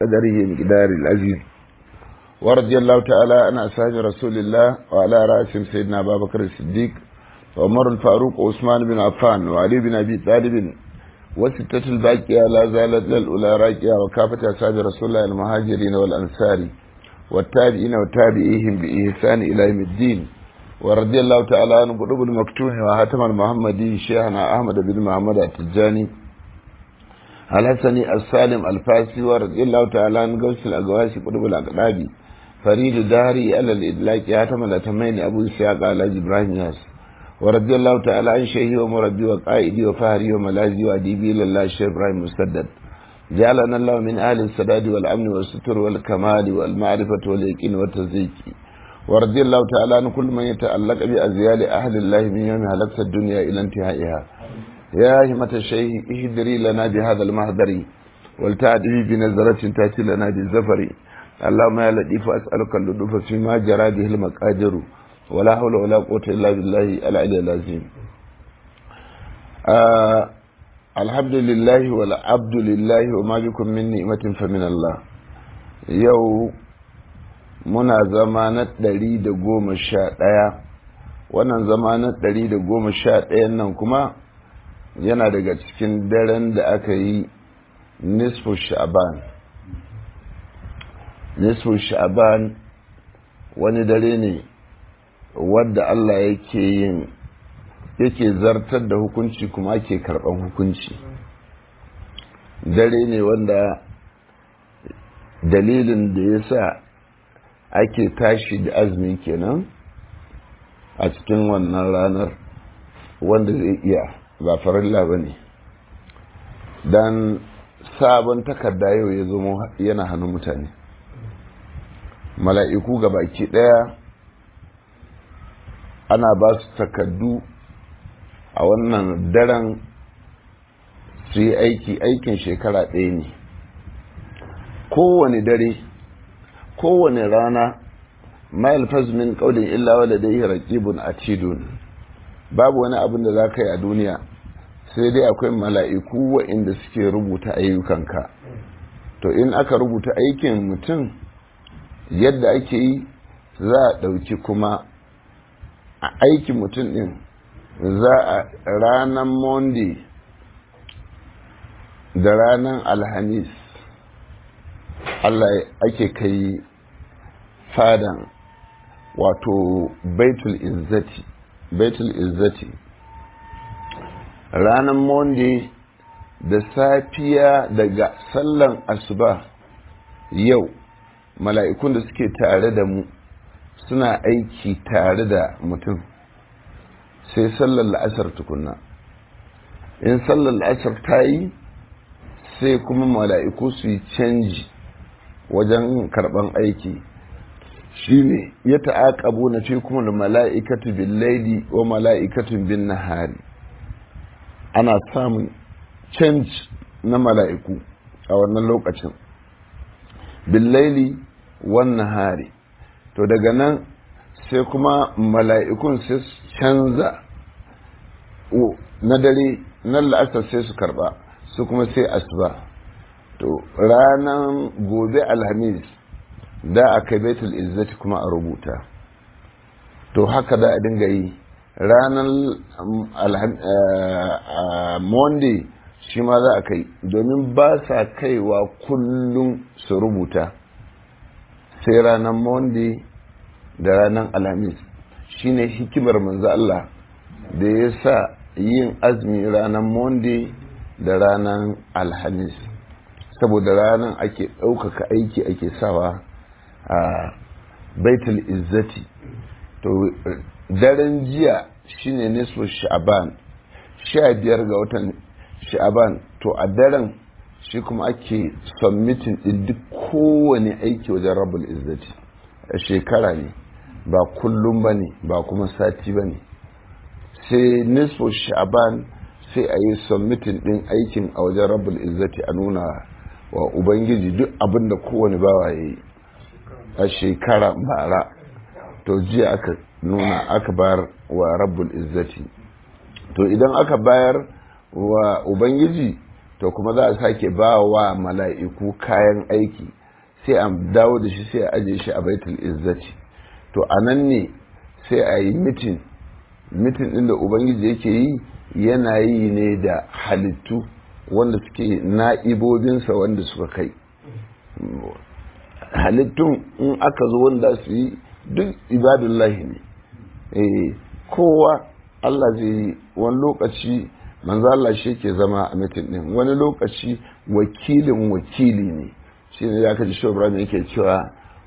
قدره مقدار العزيز ورضي الله تعالى عن أصحاب رسول الله وعلى رأسهم سيدنا أبا بكر الصديق وعمر الفاروق وعثمان بن عفان وعلي بن أبي طالب وستة الباقية لا زالت للأولى راكية وكافة أصحاب رسول الله المهاجرين والأنصار والتابعين وتابعيهم بإحسان إلى يوم الدين ورضي الله تعالى عن قلوب المكتوم وهاتم المحمدي شيخنا أحمد بن محمد التجاني الحسني السالم الفاسي ورضي الله تعالى عن قوس الأقواسي قلوب الأقلابي فريد داري على الإدلاك هاتم الأتمين أبو إسحاق على إبراهيم ياس ورضي الله تعالى عن شيخي ومربي وقائدي وفهري وملاذي وأديبي لله الشيخ إبراهيم مسدد جعلنا الله من أهل السداد والأمن والستر والكمال والمعرفة واليقين والتزكي ورضي الله تعالى عن كل من يتعلق بأزيال أهل الله من يوم هلكت الدنيا إلى انتهائها يا همة الشيخ اهدري لنا بهذا المهدر ولتعدي بنظرة تأتي لنا بالزفر اللهم يا لطيف أسألك اللطف فيما جرى به المقادر ولا حول ولا قوة إلا بالله العلي العظيم آه الحمد لله والعبد لله وما بكم من نعمة فمن الله يو muna zama na ɗari da goma sha ɗaya wannan zama na ɗari da goma sha ɗayan nan kuma yana daga cikin daren da aka yi nisfu sha'ban nisfu sha'ban wani dare ne wadda Allah yake yin yake zartar da hukunci kuma ake karɓan hukunci dare ne wanda dalilin da ya sa ake tashi da azumi kenan a cikin wannan ranar wanda zai iya ba farilla ba ne don sabon takarda yau ya zama yana hannun mutane mala'iku ga baki ɗaya ana ba su takardu a wannan daren su yi aiki aikin shekara ɗaya ne kowane dare kowane rana ma yalfaz min qawlin illa wa ladayhi raqibun atidun babu wani abin da zaka yi a duniya sai dai akwai mala'iku waɗanda suke rubuta ayyukanka to in aka rubuta aikin mutum yadda ake yi za a ɗauki kuma a aikin mutum ɗin za a ranar monday da ranar alhamis Allah ake kai fadan wato baitul izzati baitul izzati ranar monday da safiya daga sallan asuba yau mala'ikun da suke tare da mu suna aiki tare da mutum sai sallar la'asar tukunna in sallar la'asar ta yi sai kuma mala'iku su yi canji wajen karban aiki shine ya ta'aqabu na fi kuma da mala'ikatu bin laili wa mala'ikatun bin nahari ana samun canji na mala'iku a wannan lokacin bin laili wan nahari to daga nan sai kuma mala'ikun sai canza na dare nan la'asar sai su karba su kuma sai asuba to ranar gobe alhamis da a kai baitul izzati kuma a rubuta to haka da a dinga yi ranar monday shi ma za a kai domin ba sa kaiwa kullum su rubuta sai ranar monday da ranar alhamis shine hikimar manzo Allah da ya sa yin azumi ranar monday da ranar alhamis saboda ranar ake ɗaukaka aiki ake sawa a baitul izzati to daren jiya shine nisfu sha'aban sha biyar ga watan sha'aban to a daren shi kuma ake submitting din duk kowane aiki wajen rabul izzati a shekara ne ba kullum ba ne ba kuma sati ba ne sai nisfu sha'aban sai a yi submitting din aikin a wajen rabul izzati a nuna wa ubangiji duk abin da kowane bawa ya yi a shekara bara to jiya aka nuna aka bayar wa rabbul izzati to idan aka bayar wa ubangiji to kuma za a sake ba wa mala'iku kayan aiki sai a dawo da shi sai a aje shi a baitul izzati to a nan ne sai a yi mitin mitin ɗin da ubangiji yake yi yana yi ne da halittu wanda suke na'ibobinsa wanda suka kai halittun in aka zo wanda su yi duk ibadullahi ne eh kowa Allah zai yi wani lokaci manzo Allah shi ke zama a mitin din wani lokaci wakilin wakili ne shi ne ya kaji shobra ne yake cewa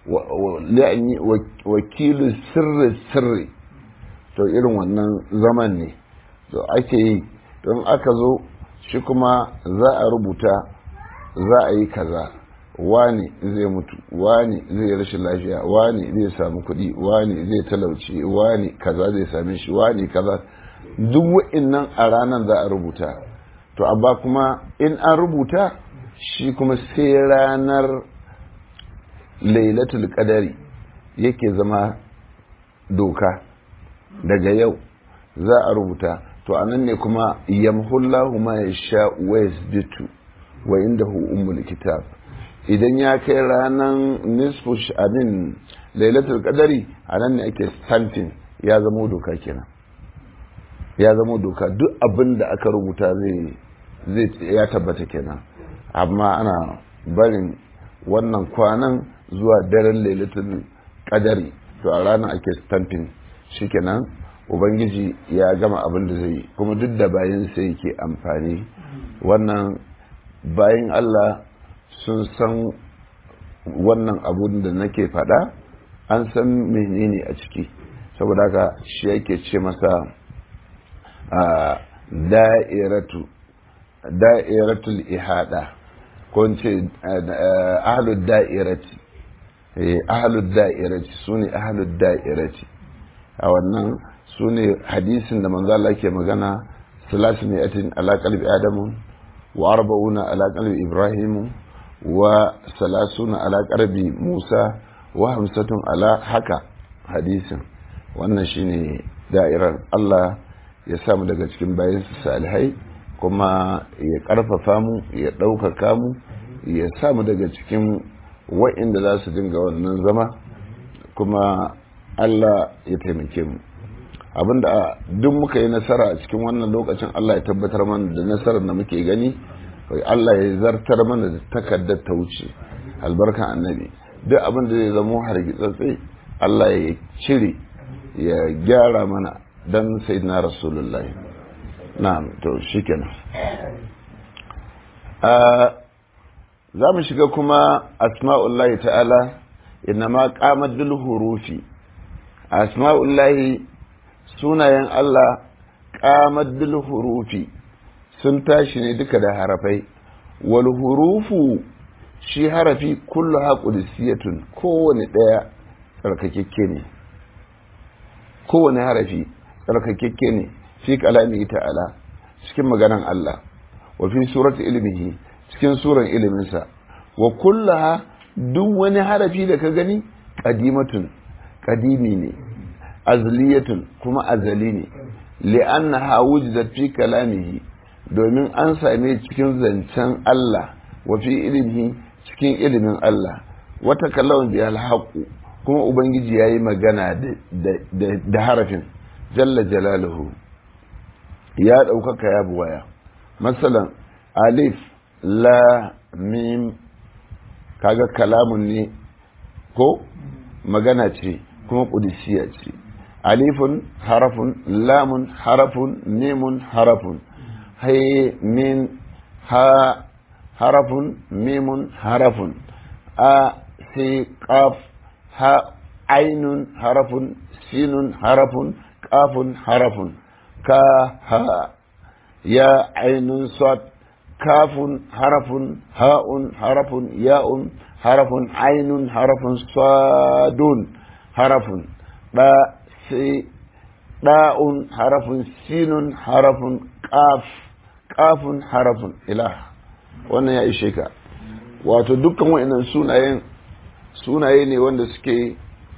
wakilu sirri sirri to irin wannan zaman ne to ake yi don aka zo shi kuma za a rubuta za a yi kaza wani zai mutu wani zai rashin lafiya wani zai samu kuɗi wani zai talauci wani kaza zai same shi wani kaza duk wa'innan a ranar za a rubuta to amma kuma in an rubuta shi kuma sai ranar lailatul qadari yake zama doka daga yau za a rubuta to anan ne kuma yamhullahu ma yasha wa yasbitu wa indahu ummul kitab idan ya kai ranar nisfu amin lailatul qadari anan ne ake stamping ya zama doka kenan ya zama doka duk abin da aka rubuta zai zai ya tabbata kenan amma ana barin wannan kwanan zuwa daren lailatul qadari to a ranar ake stamping shikenan ubangiji ya gama abin da zai yi kuma duk da bayan sai yake amfani wannan bayan Allah sun san wannan abun da nake faɗa an san menene a ciki saboda haka shi yake ce masa a da'iratu da'iratul ihada ko ce ahlud da'irati ahlud da'irati sune ahlud da'irati a wannan sune hadisin da manzo Allah ke magana salasu mi'atin ala qalbi adamu wa arba'una ala qalbi ibrahimu wa salasuna ala qalbi musa wa hamsatun ala haka hadisin wannan shine da'irar Allah ya samu daga cikin bayan salihai kuma ya karfafa mu ya ɗaukaka mu ya samu daga cikin wa'inda za su dinga wannan zama kuma Allah ya taimake mu abinda duk muka yi nasara a cikin wannan lokacin Allah ya tabbatar mana da nasarar da muke gani Allah ya zartar mana da takardar ta wuce albarkan annabi duk abin da zai zama hargitsatse Allah ya cire ya gyara mana dan sayyidina rasulullahi na'am to shikenan za mu shiga kuma asma'ullahi ta'ala inma qamat bil hurufi asma'ullahi sunayen Allah qamat bil hurufi sun tashi ne duka da harafai wal hurufu shi harafi kullu haqudisiyatun kowane daya tsarkakekke ne kowane harafi tsarkakekke ne fi kalami ta'ala cikin maganan Allah wa fi surati ilmihi cikin suran iliminsa wa kullaha duk wani harafi da ka gani qadimatun qadimi ne azliyatun kuma azali ne li'annaha wujidat fi kalamihi domin an same cikin zancen Allah wa fi ilmihi cikin ilimin Allah wata kallon bi alhaqu kuma ubangiji yayi magana da harafin jalla jalaluhu ya ɗaukaka ya buwaya masalan alif la mim kaga kalamun ne ko magana ce kuma ƙudisiya ce alifun harafun lamun harafun mimun harafun hai min ha harafun mimun harafun a sai qaf ha ainun harafun sinun harafun qafun harafun ka ha ya ainun sad kafun harafun ha'un harafun ya'un harafun ainun harafun sadun harafun da sai da'un harafun sinun harafun qaf qafun harafun ilah wannan ya ishe ka wato dukkan wa'annan sunayen sunaye ne wanda suke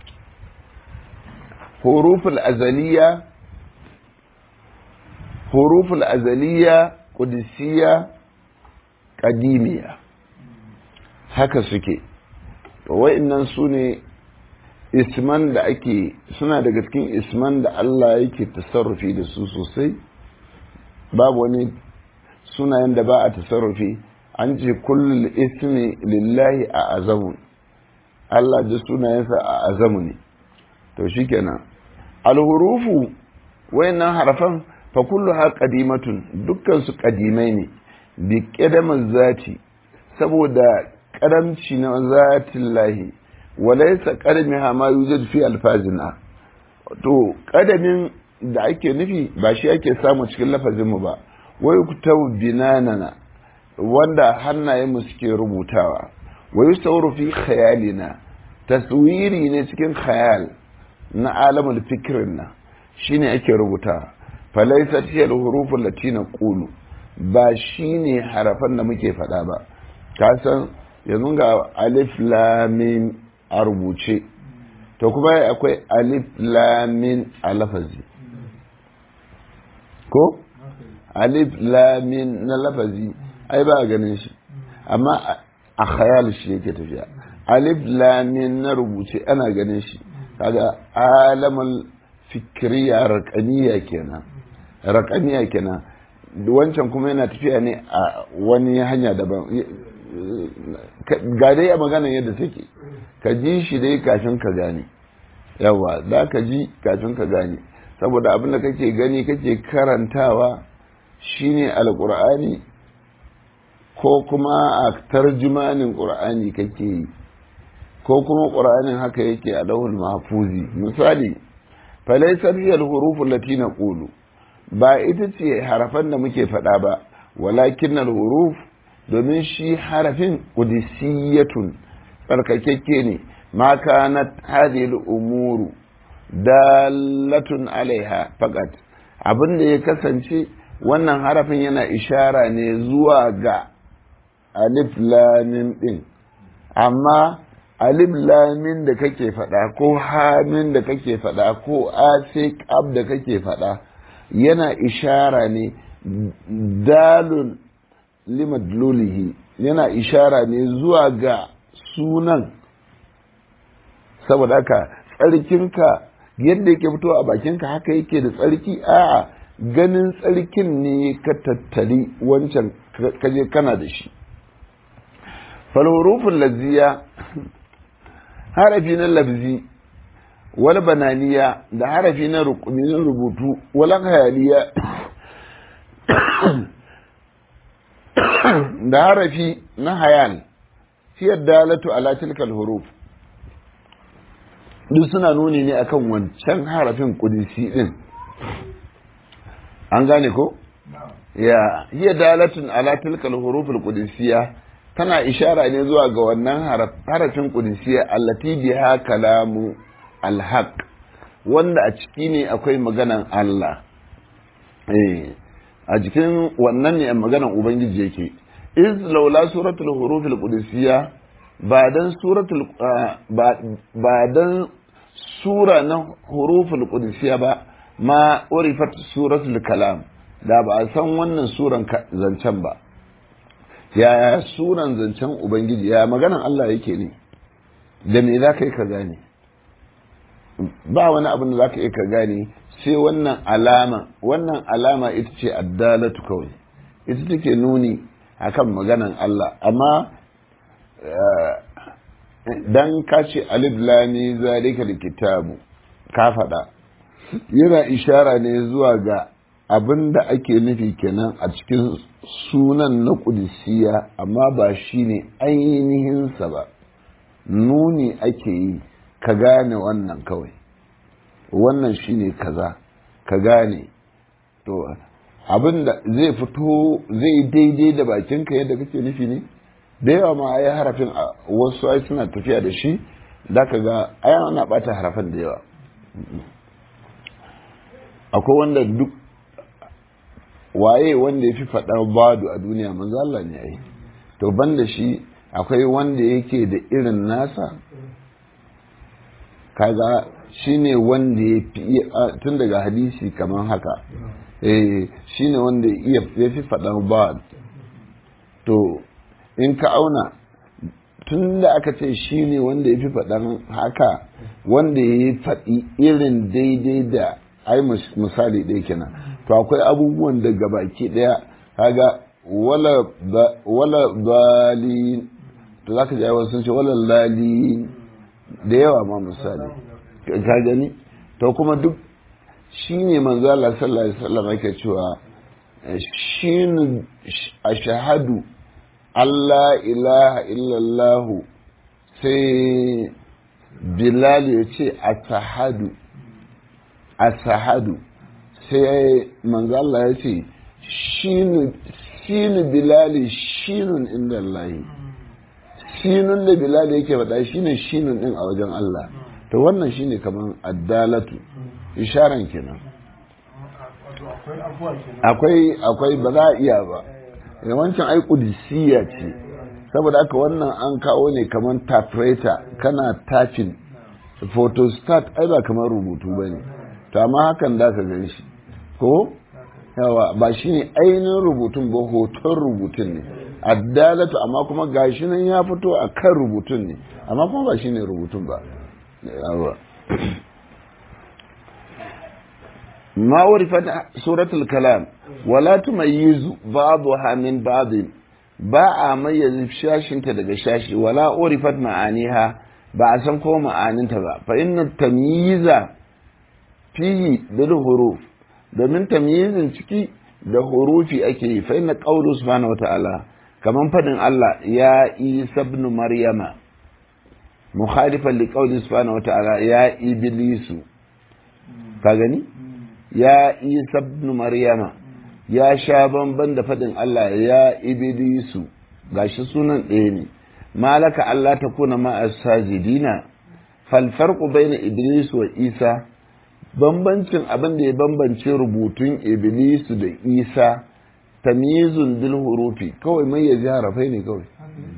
huruful azaliya huruful azaliya qudusiyya ƙadimiya haka suke wa'innan su ne isman da ake suna daga cikin isman da Allah yake tasarrufi da su sosai babu wani sunayen da ba a tasarrufi an ce kullum ismi lillahi a azamu Allah da sunayensa a azamu ne to shikenan alhurufu wayannan harafan fa kulluha qadimatun dukkan su qadimai ne bi qadamin zati saboda karamci na zatin lahi walaysa qadamiha ma yujad fi alfazina to kadamin da ake nufi ba shi ake samu cikin lafazin mu ba wai kutabu binanana wanda hannayen mu suke rubutawa wai sauru fi khayalina taswiri ne cikin khayal na alamul fikirin nan shine ake rubuta falaisa tiyar hurufun latina kulu ba shine harafan da muke faɗa ba ka san yanzu ga alif lamin a rubuce to kuma akwai alif lamin a lafazi ko alif lamin na lafazi ai ba a ganin shi amma a khayal shi yake tafiya alif lamin na rubuce ana ganin shi kaga alamul fikiriya raƙaniya kenan raƙaniya kenan wancan kuma yana tafiya ne a wani hanya daban ga dai a maganar yadda take ka ji shi dai kafin ka gane yawa za ka ji kafin ka gane saboda abin da kake gani kake karantawa shine alƙur'ani ko kuma a tarjumanin ƙur'ani kake yi ko kuma ƙur'anin haka yake a lauhul mahfuzi misali falaisar hiyar hurufun lati na ƙulu ba ita ce harafan da muke faɗa ba walakin huruf domin shi harafin ƙudisiyatun tsarkakekke ne ma kanat hadhihi umuru dalatun alaiha faqat abin da ya kasance wannan harafin yana ishara ne zuwa ga alif lamin din amma alif lamin da kake faɗa ko hamin da kake faɗa ko asiqab da kake faɗa yana ishara ne dalun limadlulihi yana ishara ne zuwa ga sunan saboda haka tsarkinka yadda yake fito a bakinka haka yake da tsarki a'a ganin tsarkin ne ka tattali wancan kaje kana da shi falhurufin lazziya harafi na labzi wal bananiya da harafi na rubutu wal hayaliya da harafi na hayal fiye dalatu ala tilkal huruf duk suna nuni ne akan wancan harafin kudisi din an gane ko ya hiya dalatun ala tilkal huruful qudusiyya tana ishara ne zuwa ga wannan harafin qudusiyya allati biha kalamu alhaq wanda a ciki ne akwai maganan Allah eh a cikin wannan ne maganan ubangiji yake iz laula suratul hurufil qudusiyya ba dan suratul ba dan sura na huruful qudusiyya ba ma urifat suratul kalam da ba a san wannan suran zancen ba ya suran zancen ubangiji ya maganan Allah yake ne da me za ka yi ka gane ba wani abin da za ka yi ka gane sai wannan alama wannan alama ita ce addalatu kawai ita take nuni akan maganan Allah amma dan ka ce alif lami zalika kitabu ka faɗa yana ishara ne zuwa ga abin da ake nufi kenan a cikin sunan na kudisiya amma ba shi ne ainihinsa ba nuni ake yi ka gane wannan kawai wannan shi ne kaza ka gane to abin da zai fito zai daidai da bakinka yadda kake nufi ne da yawa ma ai harafin wasu ai suna tafiya da shi da ka ga ai ana bata harafin da yawa akwai wanda duk waye wanda ya fi faɗa badu a duniya manzo Allah ne ai to banda shi akwai wanda yake da irin nasa kaga shine wanda ya fi tun daga hadisi kamar haka eh shine wanda ya fi faɗa badu to in ka auna tun da aka ce shi ne wanda ya fi faɗan haka wanda ya yi faɗi irin daidai da ai misali ɗaya kenan to akwai abubuwan da gabaki ɗaya kaga wala dalin to za ka ji aiwa sun ce wala lalin da yawa ma misali ka gani to kuma duk shi ne manzo Allah sallallahu alaihi wasallam yake cewa shin ashhadu Allah ilaha illallahu sai Bilal ya ce asahadu asahadu sai manzo Allah ya ce shinu shinu Bilal shinun inda Allah shinun da Bilal yake faɗa shine shinun din a wajen Allah to wannan shine kaman addalatu isharan kenan akwai akwai ba za a iya ba wancan ai kudisiya ce saboda aka wannan an kawo ne kamar typewriter kana typing photostat ai ba kamar rubutu ba ne to amma hakan da ka gan shi ko yawa ba shi ne ainihin rubutun ba hoton rubutun ne addalatu amma kuma gashi nan ya fito a kan rubutun ne amma kuma ba shi ne rubutun ba yawa ما عرفت سورة الكلام ولا تميز بعضها من بعض باء ميز شاشن daga shashi ولا عرفت معانيها ba a san ko ma'aninta ba fa inna tamyiza fihi bil huruf domin tamyizin ciki da hurufi ake yi fa inna qawlu subhanahu wata'ala kaman fadin Allah ya isa ibn maryama mukhalifan li qawli subhanahu wata'ala ya iblisu ka gani ya isa ibn maryama ya sha bamban da faɗin Allah ya iblisu gashi sunan ɗaya ne malaka Allah ta kuna ma sajidina fal farqu baina iblis wa isa bambancin abin da ya bambance rubutun iblisu da isa tamyizun bil hurufi kawai mai yaji harafai ne kawai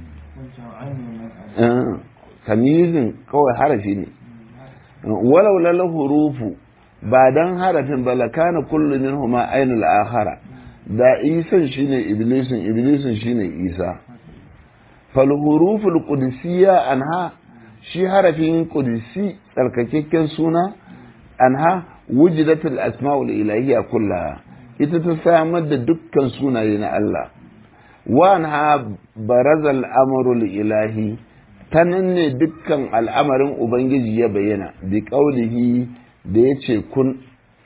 tamyizin kawai harafi ne walau lal hurufu ba dan harafin ba lakana kullu minhuma ainul akhara da isan shine iblisin iblisin shine isa fal huruful qudusiyya anha shi harafin qudsi tsarkakekken suna anha wujidatul asmaul ilahiyya kullaha ita ta samar da dukkan sunaye na Allah wa anha barazal amrul ilahi ta nan ne dukkan al'amarin ubangiji ya bayyana bi qaulihi da ya ce kun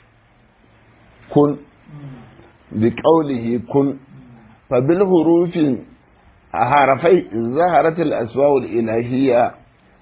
kun bi ƙaulihi kun fa bil hurufin a harafai zaharatul asbawul ilahiyya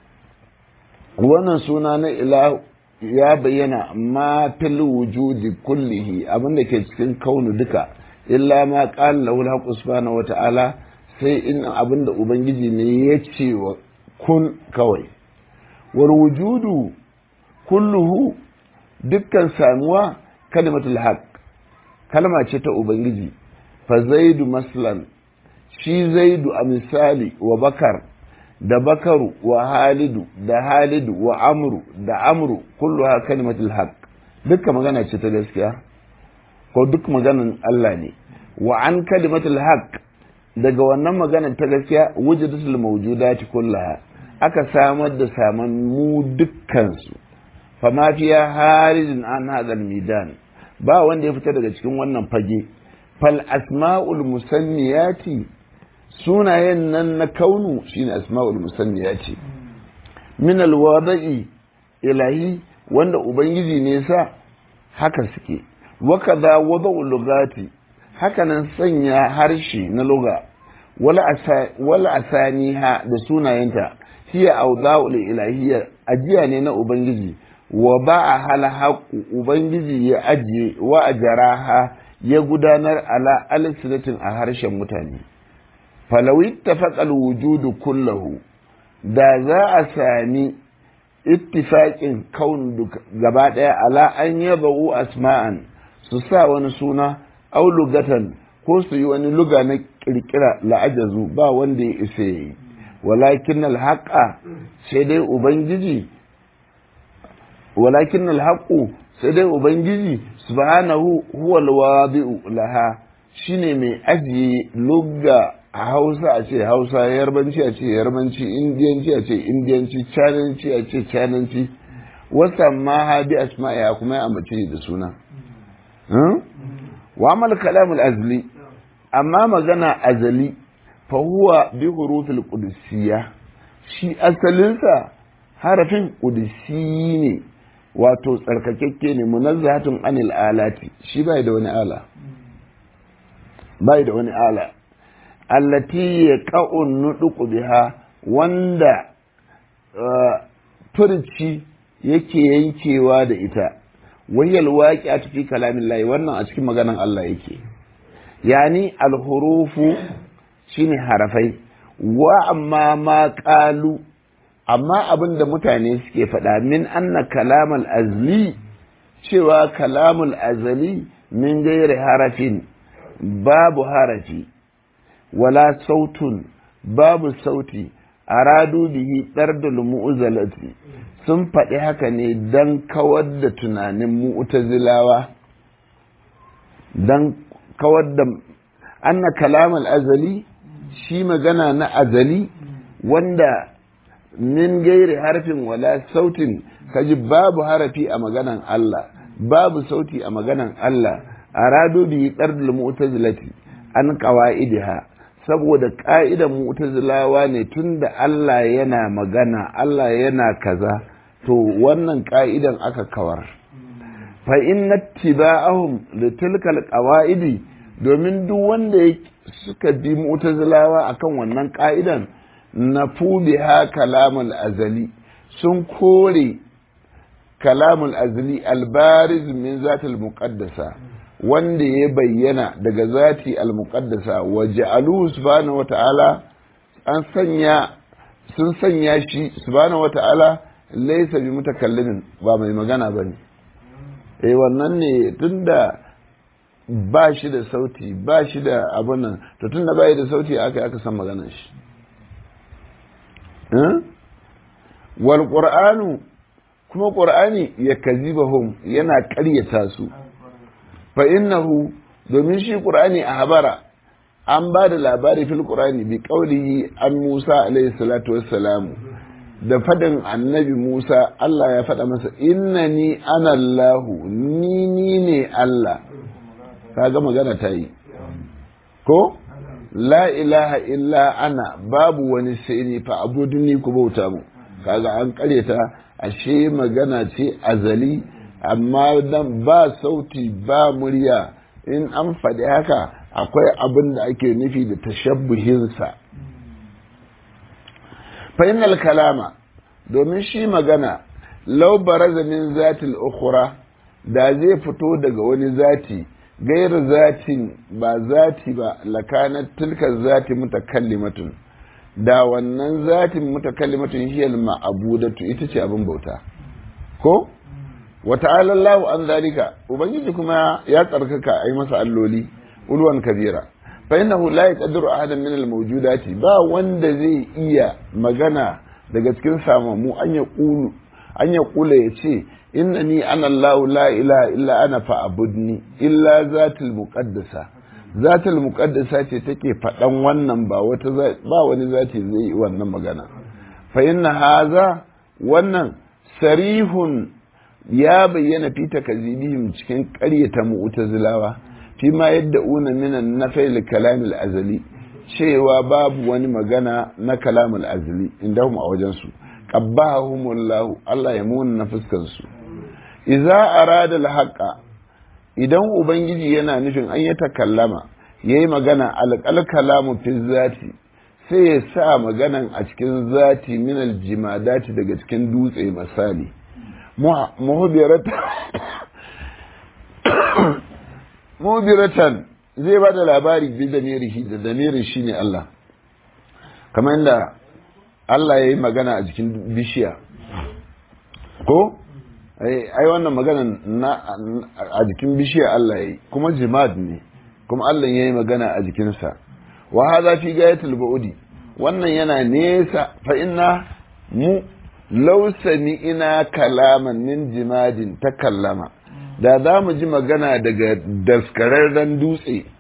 wannan suna na ilah ya bayyana ma fil wujudi kullihi abinda ke cikin kaunu duka illa ma qala lahu al subhanahu wa ta'ala sai in abinda ubangiji ne ya ce wa kun kawai wal wujudu kulluhu dukkan samuwa kalimatul haq kalma ce ta ubangiji fa zaidu maslan shi zaidu a misali wa bakar da bakaru wa halidu da halidu wa amru da amru kulluha kalimatul haq dukkan magana ce ta gaskiya ko duk maganan Allah ne wa an kalimatul haq daga wannan magana ta gaskiya wujudatul mawjudati kullaha aka samar da saman mu dukkansu fama fiya harijin an hadal midan ba wanda ya fita daga cikin wannan fage fal asma'ul musanniyati sunayen nan na kaunu shine asma'ul musanniyati min alwada'i ilahi wanda ubangiji ne sa haka suke wa kaza wada'ul lugati haka nan sanya harshe na luga wala asaniha da sunayenta hiya awda'ul ilahiyya ajiya ne na ubangiji wa ba a halhaku ubangiji ya ajiye wa a jaraha ya gudanar ala alisinatin a harshen mutane falawi tafaqal wujudu kullahu da za a sami ittifaƙin kaun gaba ɗaya ala an yaba'u asma'an su sa wani suna au lugatan ko su yi wani luga na ƙirƙira la'ajazu ba wanda ya isa yi walakin alhaqa sai dai ubangiji walakin alhaqu sai dai ubangiji subhanahu huwa alwadi'u laha shine mai ajiye lugga a hausa a ce hausa yarbanci a ce yarbanci indiyanci a ce indiyanci cananci a ce cananci wasa ma ha bi asma'a kuma ya ambace da suna wa amal kalamul azli amma magana azali fa huwa bi hurufil qudusiyya shi asalinsa harafin qudsi ne wato tsarkakekke ne munazzahatun anil alati shi bai da wani ala bai da wani ala allati ya ka'un nuduku biha wanda furci yake yankewa da ita wayyal waƙi a fi kalamin layi wannan a cikin maganan Allah yake yani alhurufu shine harafai wa amma ma ƙalu amma abin da mutane suke faɗa min anna kalamal azli cewa kalamul azali min gairi harafin babu harafi wala sautun babu sauti aradu bihi ɗardul mu'uzalati sun faɗi haka ne don kawar da tunanin mu'tazilawa don kawar da anna kalamal azali shi magana na azali wanda min gairi harfin wala sautin kaji babu harafi a maganan Allah babu sauti a maganan Allah aradu bihi ɗardul mu'tazilati an qawaidiha saboda ƙa'idan mu'tazilawa ne tunda Allah yana magana Allah yana kaza to wannan ƙa'idan aka kawar fa inna tiba'ahum li tilkal qawaidi domin duk wanda suka bi mu'tazilawa akan wannan ƙa'idan nafu biha kalamul azali sun kore kalamul azali albariz min zatil muqaddasa wanda ya bayyana daga zati al-muqaddasa wa ja'aluhu subhanahu wata'ala an sanya sun sanya shi subhanahu wata'ala laysa bi mutakallimin ba mai magana bane eh wannan ne tunda ba shi da sauti ba shi da abun nan to tunda bai da sauti aka aka san maganar shi wal qur'anu kuma qur'ani yakzibahum yana ƙaryata su fa innahu domin shi qur'ani a habara an ba da labari fil qur'ani bi qaulihi an Musa alayhi salatu wassalam da fadin annabi Musa Allah ya faɗa masa innani ana Allahu ni ni ne Allah kaga magana ta yi ko la ilaha illa ana babu wani sai ni fa abuduni ku bauta mu kaga an karyata ashe magana ce azali amma dan ba sauti ba murya in an faɗi haka akwai abin da ake nufi da tashabbuhinsa fainal kalama domin shi magana lau baraza min zatil ukhra da zai fito daga wani zati gairu zatin ba zati ba lakanat tilka zati mutakallimatun da wannan zatin mutakallimatun hiyal ma'abudatu ita ce abin bauta ko wa ta'ala Allahu an zalika ubangiji kuma ya tsarkaka ai masa alloli ulwan kabira fa innahu la yaqdiru ahadan min al-mawjudati ba wanda zai iya magana daga cikin samamu an ya qulu an ya kula ya ce innani ana Allahu la ilaha illa ana fa'budni illa zatul muqaddasa zatul muqaddasa ce take faɗan wannan ba wata ba wani zati zai yi wannan magana fa inna haza wannan sarihun ya bayyana fi takazibihim cikin ƙaryata mu'tazilawa fi ma yadda una minan nafai kalamil azali cewa babu wani magana na kalamul azali inda a wajen su qabbahumullahu Allah ya muna na fuskan su idza arada alhaqa idan ubangiji yana nufin an ya takallama yayi magana alqal kalamu fi zati sai ya sa maganan a cikin zati min aljimadati daga cikin dutse misali muhbiratan zai ba da labari bi damirihi da damirin shi ne Allah kamar yadda Allah ya yi magana a jikin bishiya ko ai wannan magana a jikin bishiya Allah ya yi kuma jimad ne kuma Allah ya yi magana a jikinsa wa haza fi gayatul ba'udi wannan yana nesa fa inna mu law ina kalaman min jimadin takallama da za mu ji magana daga daskararren dutse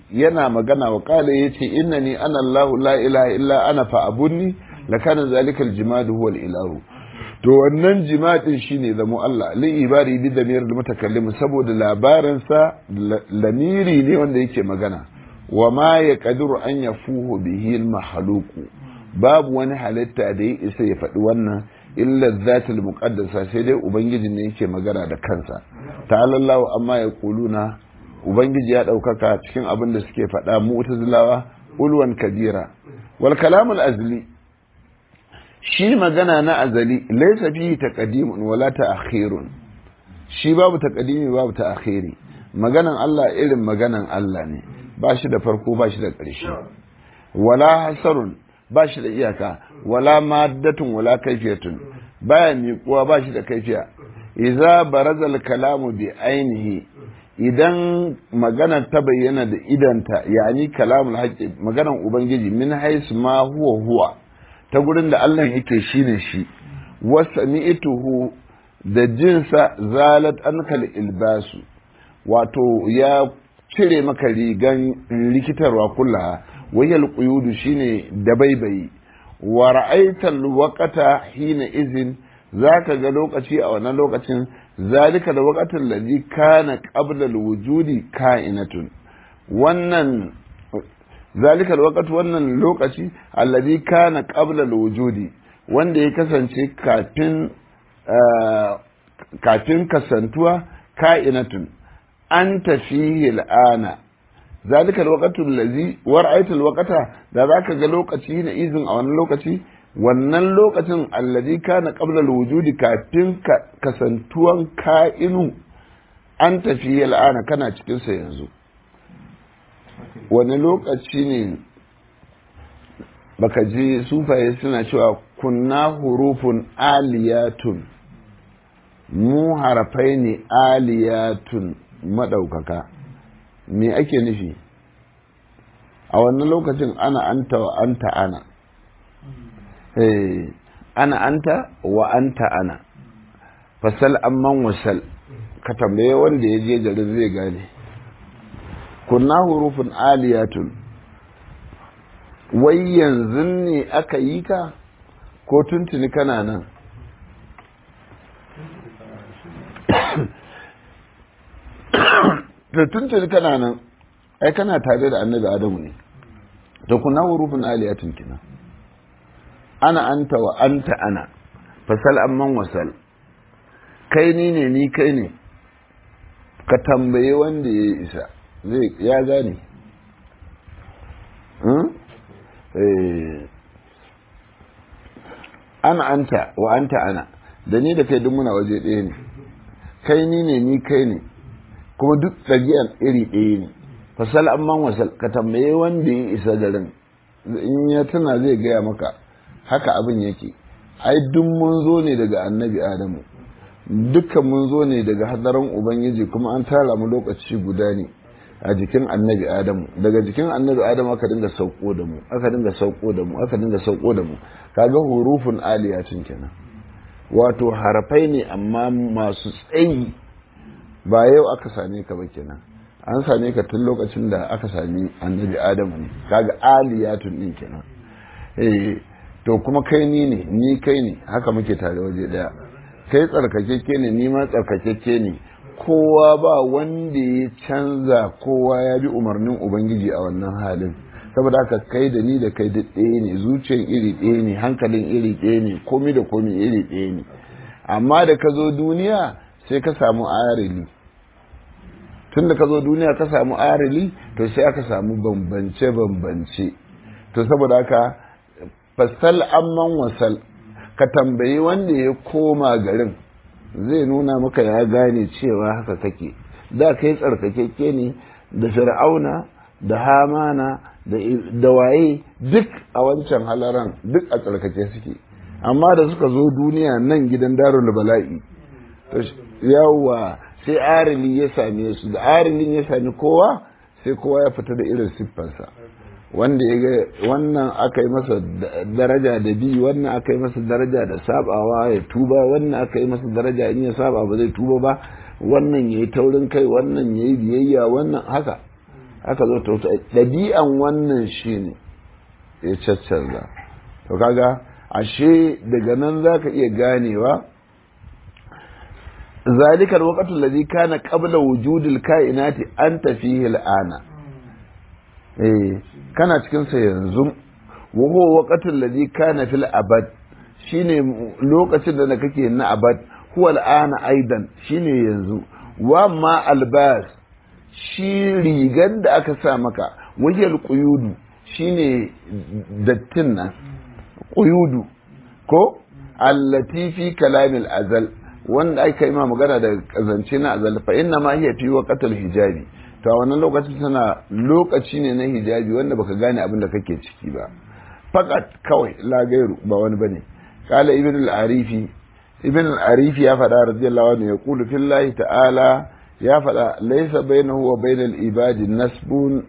yana magana wa kala yace innani ana Allahu la ilaha illa ana fa abunni lakana zalika aljimadu huwa ilahu to wannan jimadin shine zamo Allah li ibari bi damir da mutakallim saboda labarin sa lamiri ne wanda yake magana wa ma yaqdiru an yafuhu bihi almakhluqu babu wani halitta da ya isa ya faɗi wannan illa zatul muqaddasa sai dai ubangiji ne yake magana da kansa ta'ala Allah amma ya kuluna ubangiji ya ɗaukaka cikin abin da suke faɗa mu'tazilawa ulwan kabira wal kalamul azli shi magana na azali laysa fihi taqdimun wala ta'khirun shi babu taqdimi babu ta'khiri maganan Allah irin maganan Allah ne ba shi da farko ba shi da ƙarshe wala hasarun ba shi da iyaka wala maddatun wala kaifiyatun baya miƙuwa ba shi da kaifiya idza barazal kalamu bi ainihi idan magana ta bayyana da idanta yani kalamul haqqi maganan ubangiji min haisu ma huwa huwa ta gurin da Allah yake shine shi wasami'tuhu da jinsa zalat ankal ilbasu wato ya cire maka rigan likitarwa kullaha wayal quyudu shine dabaibayi wa ra'aital waqata hina izin zaka ga lokaci a wannan lokacin zalika da waqatin ladhi kana qabla alwujudi ka'inatun wannan zalika alwaqt wannan lokaci alladhi kana qabla alwujudi wanda ya kasance kafin kafin kasantuwa ka'inatun anta fihi al'ana zalika alwaqtu allazi wara'aita alwaqta da zaka ga lokaci na izin a wannan lokaci wannan lokacin allazi kana qabla alwujudi kafin kasantuwan ka'inu an tafi al'ana kana cikin sa yanzu wani lokaci ne baka ji sufaye suna cewa kunna hurufun aliyatun mu harafai ne aliyatun maɗaukaka me ake nufi a wannan lokacin ana anta wa anta ana ana anta wa anta ana fasal amman wasal ka tambaye wanda ya je garin zai gane kunna hurufin aliyatun wai yanzu ne aka yi ka ko tuntuni kana nan da tuntuni kana nan ai kana tare da annabi adamu ne da kuna hurufin aliyatun kina ana anta wa anta ana fasal amman wasal kai ni ne ni kai ne ka tambaye wanda ya isa zai ya gane ana anta wa anta ana da ni da kai duk muna waje ɗaya ne kai ni ne ni kai ne kuma duk ɗabi'an iri ɗaya ne fasal amman wasal ka tambaye wanda ya isa garin in ya tuna zai gaya maka haka abin yake ai duk mun zo ne daga annabi adamu dukkan mun zo ne daga hadarin ubangiji kuma an tara mu lokaci guda ne a jikin annabi adamu daga jikin annabi adamu aka dinga sauko da mu aka dinga sauko da mu aka dinga sauko da mu kaga hurufun aliyatun kenan wato harafai ne amma masu tsayi ba yau aka same ka ba kenan an same ka tun lokacin da aka sami annabi adamu ne kaga aliyatun din kenan eh to kuma kai ni ne ni kai ne haka muke tare waje daya kai tsarkakeke ne ni ma tsarkakeke ne kowa ba wanda ya canza kowa ya bi umarnin ubangiji a wannan halin saboda haka kai da ni da kai da ɗaya ne zuciyan iri ɗaya ne hankalin iri ɗaya ne komi da komi iri ɗaya ne amma da ka zo duniya sai ka samu arili tun da ka zo duniya ka samu arili to sai aka samu bambance-bambance to saboda haka fasal amman wasal ka tambayi wanda ya koma garin zai nuna maka ya gane cewa haka kake da kai tsarkakekke ne da fir'auna da hamana da waye duk a wancan halaran duk a tsarkake suke amma da suka zo duniya nan gidan darul bala'i yawwa sai arili ya same su da arilin ya sami kowa sai kowa ya fita da irin siffarsa wanda ya ga wannan aka yi masa daraja da bi wannan aka yi masa daraja da sabawa ya tuba wannan aka yi masa daraja in ya saba ba zai tuba ba wannan ya yi taurin kai wannan ya yi biyayya wannan haka aka zo ta ɗabi'an wannan shi ne ya caccanza to kaga ashe daga nan za ka iya ganewa ذلك الوقت الذي كان قبل وجود الكائنات أنت فيه الآن eh kana cikin sa yanzu wa huwa waqtul ladhi kana fil abad shine lokacin da kake na abad huwa al'ana aidan shine yanzu wa ma albas shi rigan da aka sa maka wajal quyudu shine dattin nan quyudu ko allati fi kalamil azal wanda aka yi ma magana da kazance na azal fa inna ma hiya fi waqtil hijabi to a wannan lokacin tana lokaci ne na hijabi wanda baka gane abin da kake ciki ba fakat kawai la gairu ba wani bane kala ibn al-arifi ibn al-arifi ya faɗa radiyallahu anhu ya qulu fillahi ta'ala ya faɗa laysa bainahu wa bainal ibadi nasbun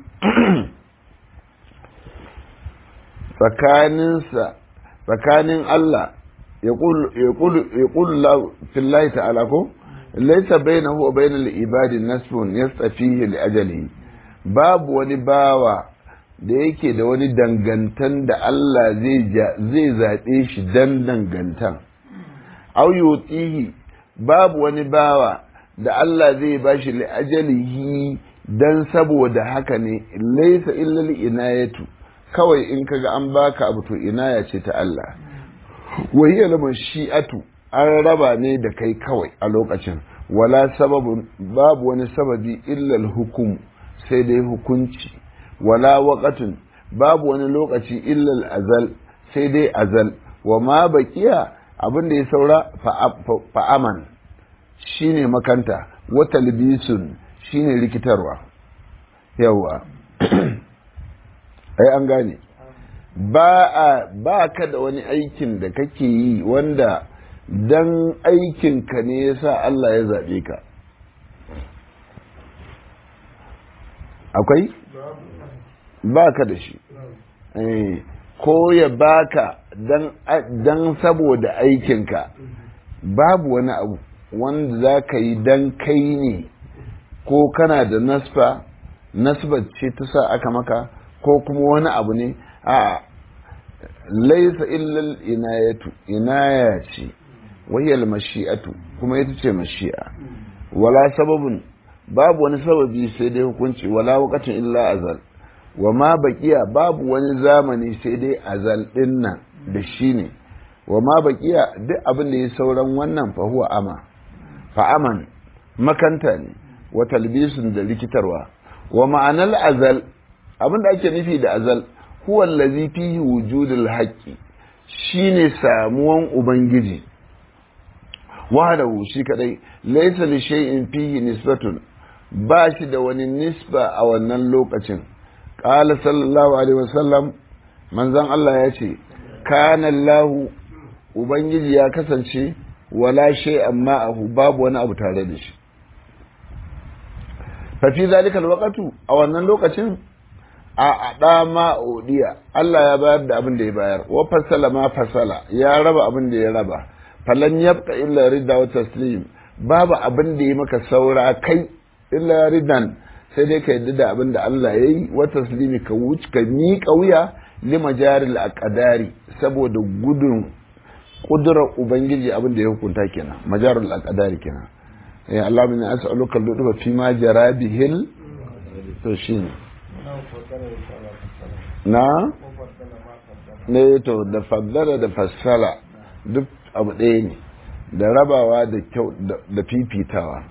tsakaninsa tsakanin Allah ya qulu fillahi ta'ala ko laisa bainahu wa bainal ibadi nasbun yastafihi li ajalihi babu wani bawa da yake da wani dangantan da Allah zai zai zabe shi dan dangantan aw yutihi babu wani bawa da Allah zai bashi li ajalihi dan saboda haka ne laisa illa li inayatu kawai in kaga an baka abu to inaya ce ta Allah wa hiya shi'atu an raba ne da kai kawai a lokacin wala sababun babu wani sababi illal hukum sai dai hukunci wala waqatun babu wani lokaci illal azal sai dai azal wa ma baqiya abin da ya saura fa'aman shine makanta wa talbisun shine rikitarwa yawa ai an gane ba a ba ka da wani aikin da kake yi wanda dan aikinka ne ya sa Allah ya zaɓe ka akwai ba ka da shi ko ya baka dan saboda aikinka babu wani abu wanda za ka yi dan kai ne ko kana da nasfa nasbar ce ta sa aka maka ko kuma wani abu ne a laisa illal inayatu inaya ce wahiyar mashi'atu kuma ita ce mashi'a wala sababin babu wani sababi sai dai hukunci wala wakatin illa azal wa ma baqiya babu wani zamani sai dai azal din nan da shi ne wa ma baqiya duk abin da ya sauran wannan fa huwa ama fa aman makanta ne wa talbisun da rikitarwa wa ma'anar azal abin da ake nufi da azal huwa allazi fihi wujudul haqqi shine samuwan ubangiji wahdahu shi kadai laysa li shay'in fihi nisbatun ba shi da wani nisba a wannan lokacin qala sallallahu alaihi wasallam manzon Allah ya ce kana Allah ubangiji ya kasance wala shay'an ma'ahu babu wani abu tare da shi fa fi zalika alwaqtu a wannan lokacin a ada ma odiya Allah ya bayar da abin da ya bayar wa fasala ma fasala ya raba abin da ya raba falan yabqa illa ridda wa taslim babu abin da ya maka saura kai illa ridan sai dai ka yadda da abin da Allah ya yi wa taslimi ka wuce ka miƙa wuya li majaril aqdari saboda gudun kudurar ubangiji abin da ya hukunta kenan majaril aqdari kenan ya Allah min as'aluka al fi ma jara bihil to shine na ne to da faddala da fassala duk abu ɗaya ne da rabawa da kyau da fifitawa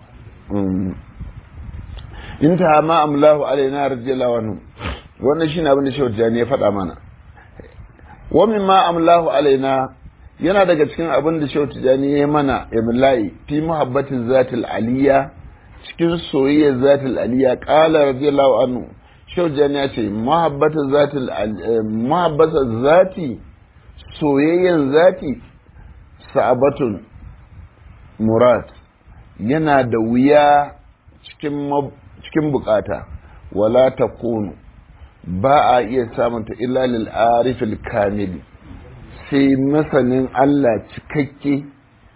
in ta ma amlahu alaina radiyallahu anhu wannan shine abin da Shehu Jani ya faɗa mana wa min ma amlahu alaina yana daga cikin abin da Shehu Jani ya mana imla'i fi muhabbatin zatil aliyya cikin soyayyar zatil aliyya qala radiyallahu anhu Shehu Jani ya ce muhabbatin zatil muhabbatin zati soyayyan zati sa'abatun murad yana da wuya cikin bukata wala ta kunu ba a iya samunta illa lil arifil kamili sai masanin Allah cikakke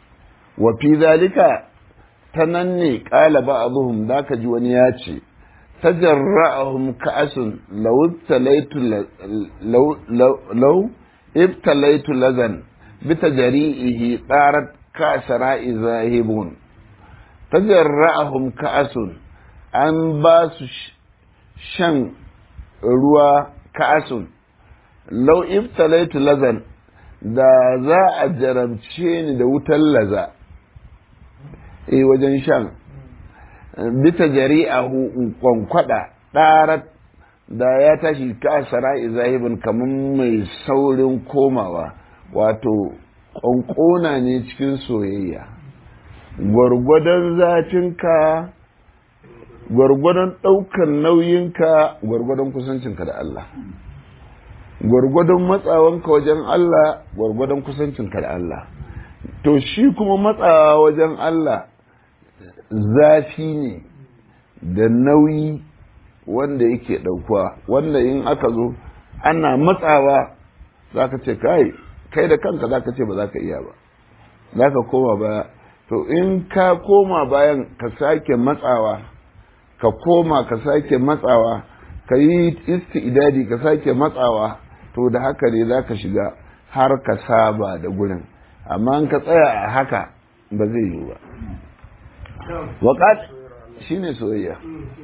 wa fi zalika ta nan ne ƙala ba a zuhun da ka ji wani ya ce tajarra'ahum ka'asun law ibtalaitu law law ibtalaitu lazan bitajri'ihi tarat kasara'i zahibun tajarra'ahum ka'asun an ba su shan ruwa ka'asun law ibtalaitu lazan da za a jarabce ni da wutar laza e wajen shan bita jari'ahu in kwankwada ɗarat da ya tashi kasara izahibin kamar mai saurin komawa wato ƙwanƙona ne cikin soyayya gwargwadon zafinka gwargwadon ɗaukar nauyinka gwargwadon kusancinka da Allah gwargwadon matsawanka wajen Allah gwargwadon kusancinka da Allah to shi kuma matsawa wajen Allah zafi ne da nauyi wanda yake ɗaukuwa wanda in aka zo ana matsawa za ka ce kai kai da kanka za ka ce ba za ka iya ba za ka koma baya to in ka koma bayan ka sake matsawa ka koma ka sake matsawa ka yi isti'idadi ka sake matsawa to da haka ne za ka shiga har ka saba da gurin amma in ka tsaya a haka ba zai yi ba waƙat shi ne soyayya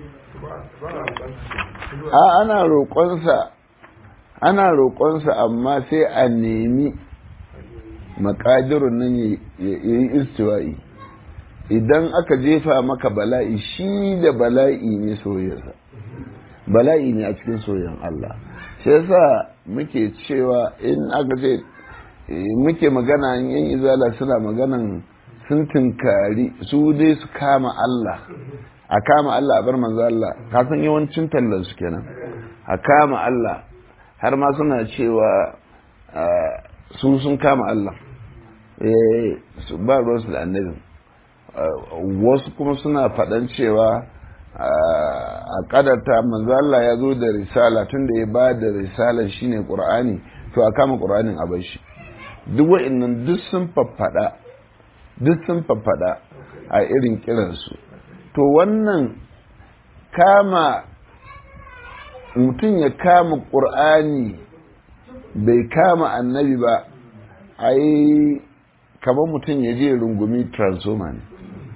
a ana roƙonsa ana roƙonsa amma sai a nemi makadirun nan ya yi istiwa'i idan aka jefa maka bala'i shi da bala'i ne soyayyarsa bala'i ne a cikin soyayyan Allah shi yasa muke cewa in aka ce muke magana yan izala suna maganan sun tunkari su dai su kama Allah a kama Allah a bar manzo Allah ka san yawancin tallan su kenan a kama Allah har ma suna cewa su sun kama Allah su ba ruwansu da annabin wasu kuma suna faɗan cewa a ƙadarta manzo Allah ya zo da risala tun da ya ba da risala shine Qur'ani to a kama Qur'anin a bar shi duk wa'annan duk sun faffaɗa duk sun faffaɗa a irin kiransu to wannan kama mutum ya kama ƙur'ani bai kama annabi ba a yi kamar mutum ya je rungumi transoma ne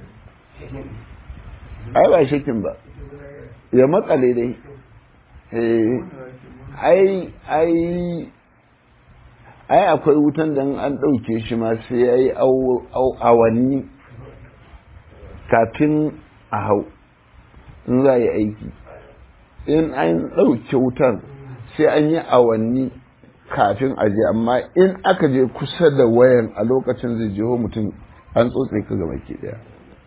ai ba shakin ba ya matsale dai ai ai ai akwai wutan da an ɗauke shi ma sai ya yi awanni kafin a hau in za yi aiki in an ɗauke wutan sai an yi awanni kafin a je amma in aka je kusa da wayan a lokacin zai jeho mutum an tsotse ka gaba ke daya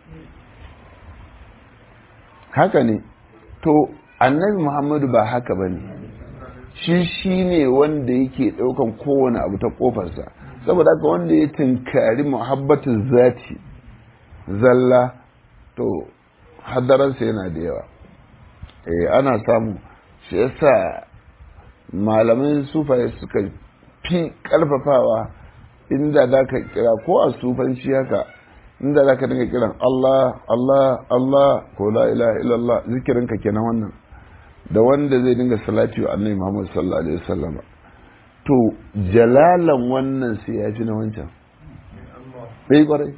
haka ne to annabi muhammadu ba haka ba ne shi shi ne wanda yake ɗaukan kowane abu ta ƙofarsa saboda haka wanda ya tunkari muhabbatin zati zalla to hadaransa yana da yawa eh ana samu shi yasa malaman sufaye suka fi ƙarfafawa inda za ka kira ko a sufanci haka inda za ka dinga kiran Allah Allah Allah ko la ilaha illallah zikirinka kenan wannan da wanda zai dinga salati wa annabi Muhammad sallallahu alaihi wasallam to jalalan wannan sai ya fi na wancan bai kwarai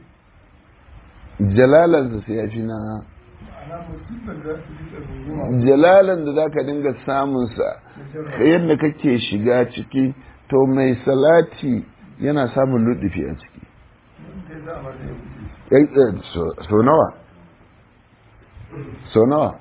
jalalan sai ya fi na jalalan da za ka dinga samunsa yadda kake shiga ciki to mai salati yana samun luɗufi a ciki so nawa so nawa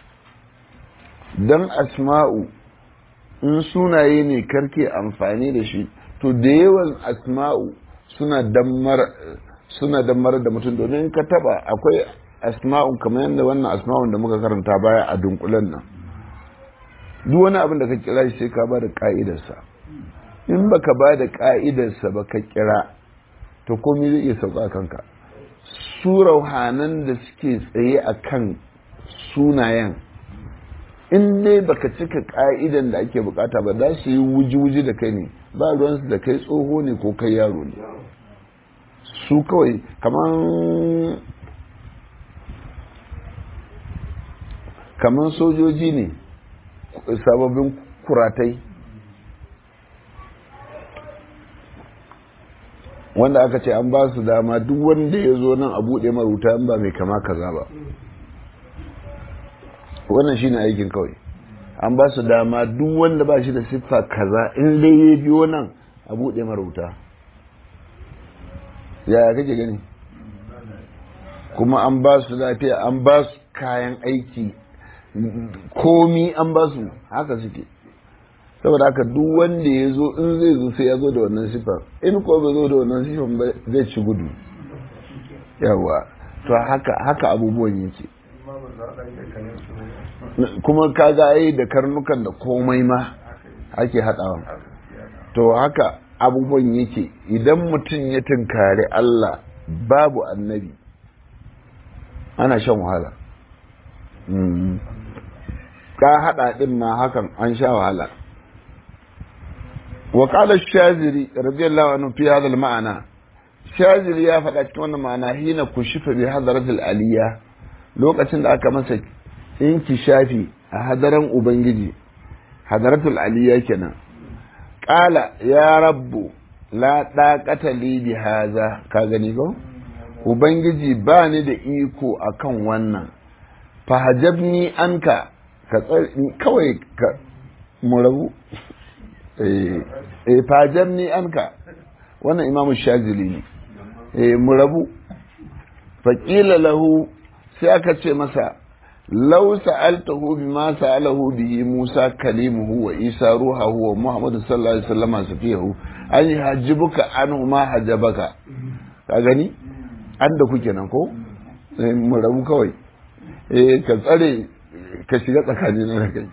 don asma'u in sunaye ne karke amfani da shi to da yawan asma'u suna dammar suna dammar da mutum domin ka taba akwai asma'un kamar yadda wannan asma'un da muka karanta baya a dunkulen nan duk wani abin da ka kira shi sai ka ba da ka'idarsa in baka ba da ka'idarsa ba ka kira to komai zai iya sauka kanka su rauhanan da suke tsaye a kan sunayen in dai baka cika ka'idan da ake bukata ba za su yi wuji-wuji da kai ne ba ruwansu da kai tsoho ne ko kai yaro ne su kawai kamar kamar sojoji ne sababbin kuratai wanda aka ce an ba su dama duk wanda ya zo nan a buɗe maruta ba mai kama kaza ba wannan shine aikin kawai an ba su dama duk wanda ba shi da siffa kaza in dai ya biyo nan a buɗe maruta yaya kake gani kuma an ba su lafiya an ba su kayan aiki komi an ba su haka suke saboda haka duk wanda ya zo in zai zo sai ya zo da wannan sifar in ko bai zo da wannan sifar ba zai ci gudu yawa to haka haka abubuwan yake kuma kaga ai da karnukan da komai ma ake haɗawa to haka abubuwan yake idan mutum ya tunkari Allah babu annabi ana shan wahala ka haɗa ɗin ma hakan an sha wahala وقال الشاذلي رضي الله عنه في هذا المعنى شاذلي يا faɗa cikin wannan ma'ana hina kushifa bi hadaratul aliyya lokacin da aka masa inkishafi a hadaran ubangiji hadaratul aliyya kenan qala ya rabbu la daqata li bi hadha ka gani ko ubangiji ba ni da iko akan wannan fahajabni anka ka kawai ka mu rabu eh fajabni anka wannan imamu shazili ne mu rabu faƙila lahu sai aka ce masa lau sa'altahu bima sa'alahu bihi Musa kalimuhu wa Isa ruhahu wa Muhammad sallallahu alaihi wasallam safiyahu an yajibuka anhu ma hajabaka ka gani an da kuke nan ko mu rabu kawai eh ka tsare ka shiga tsakanin na kai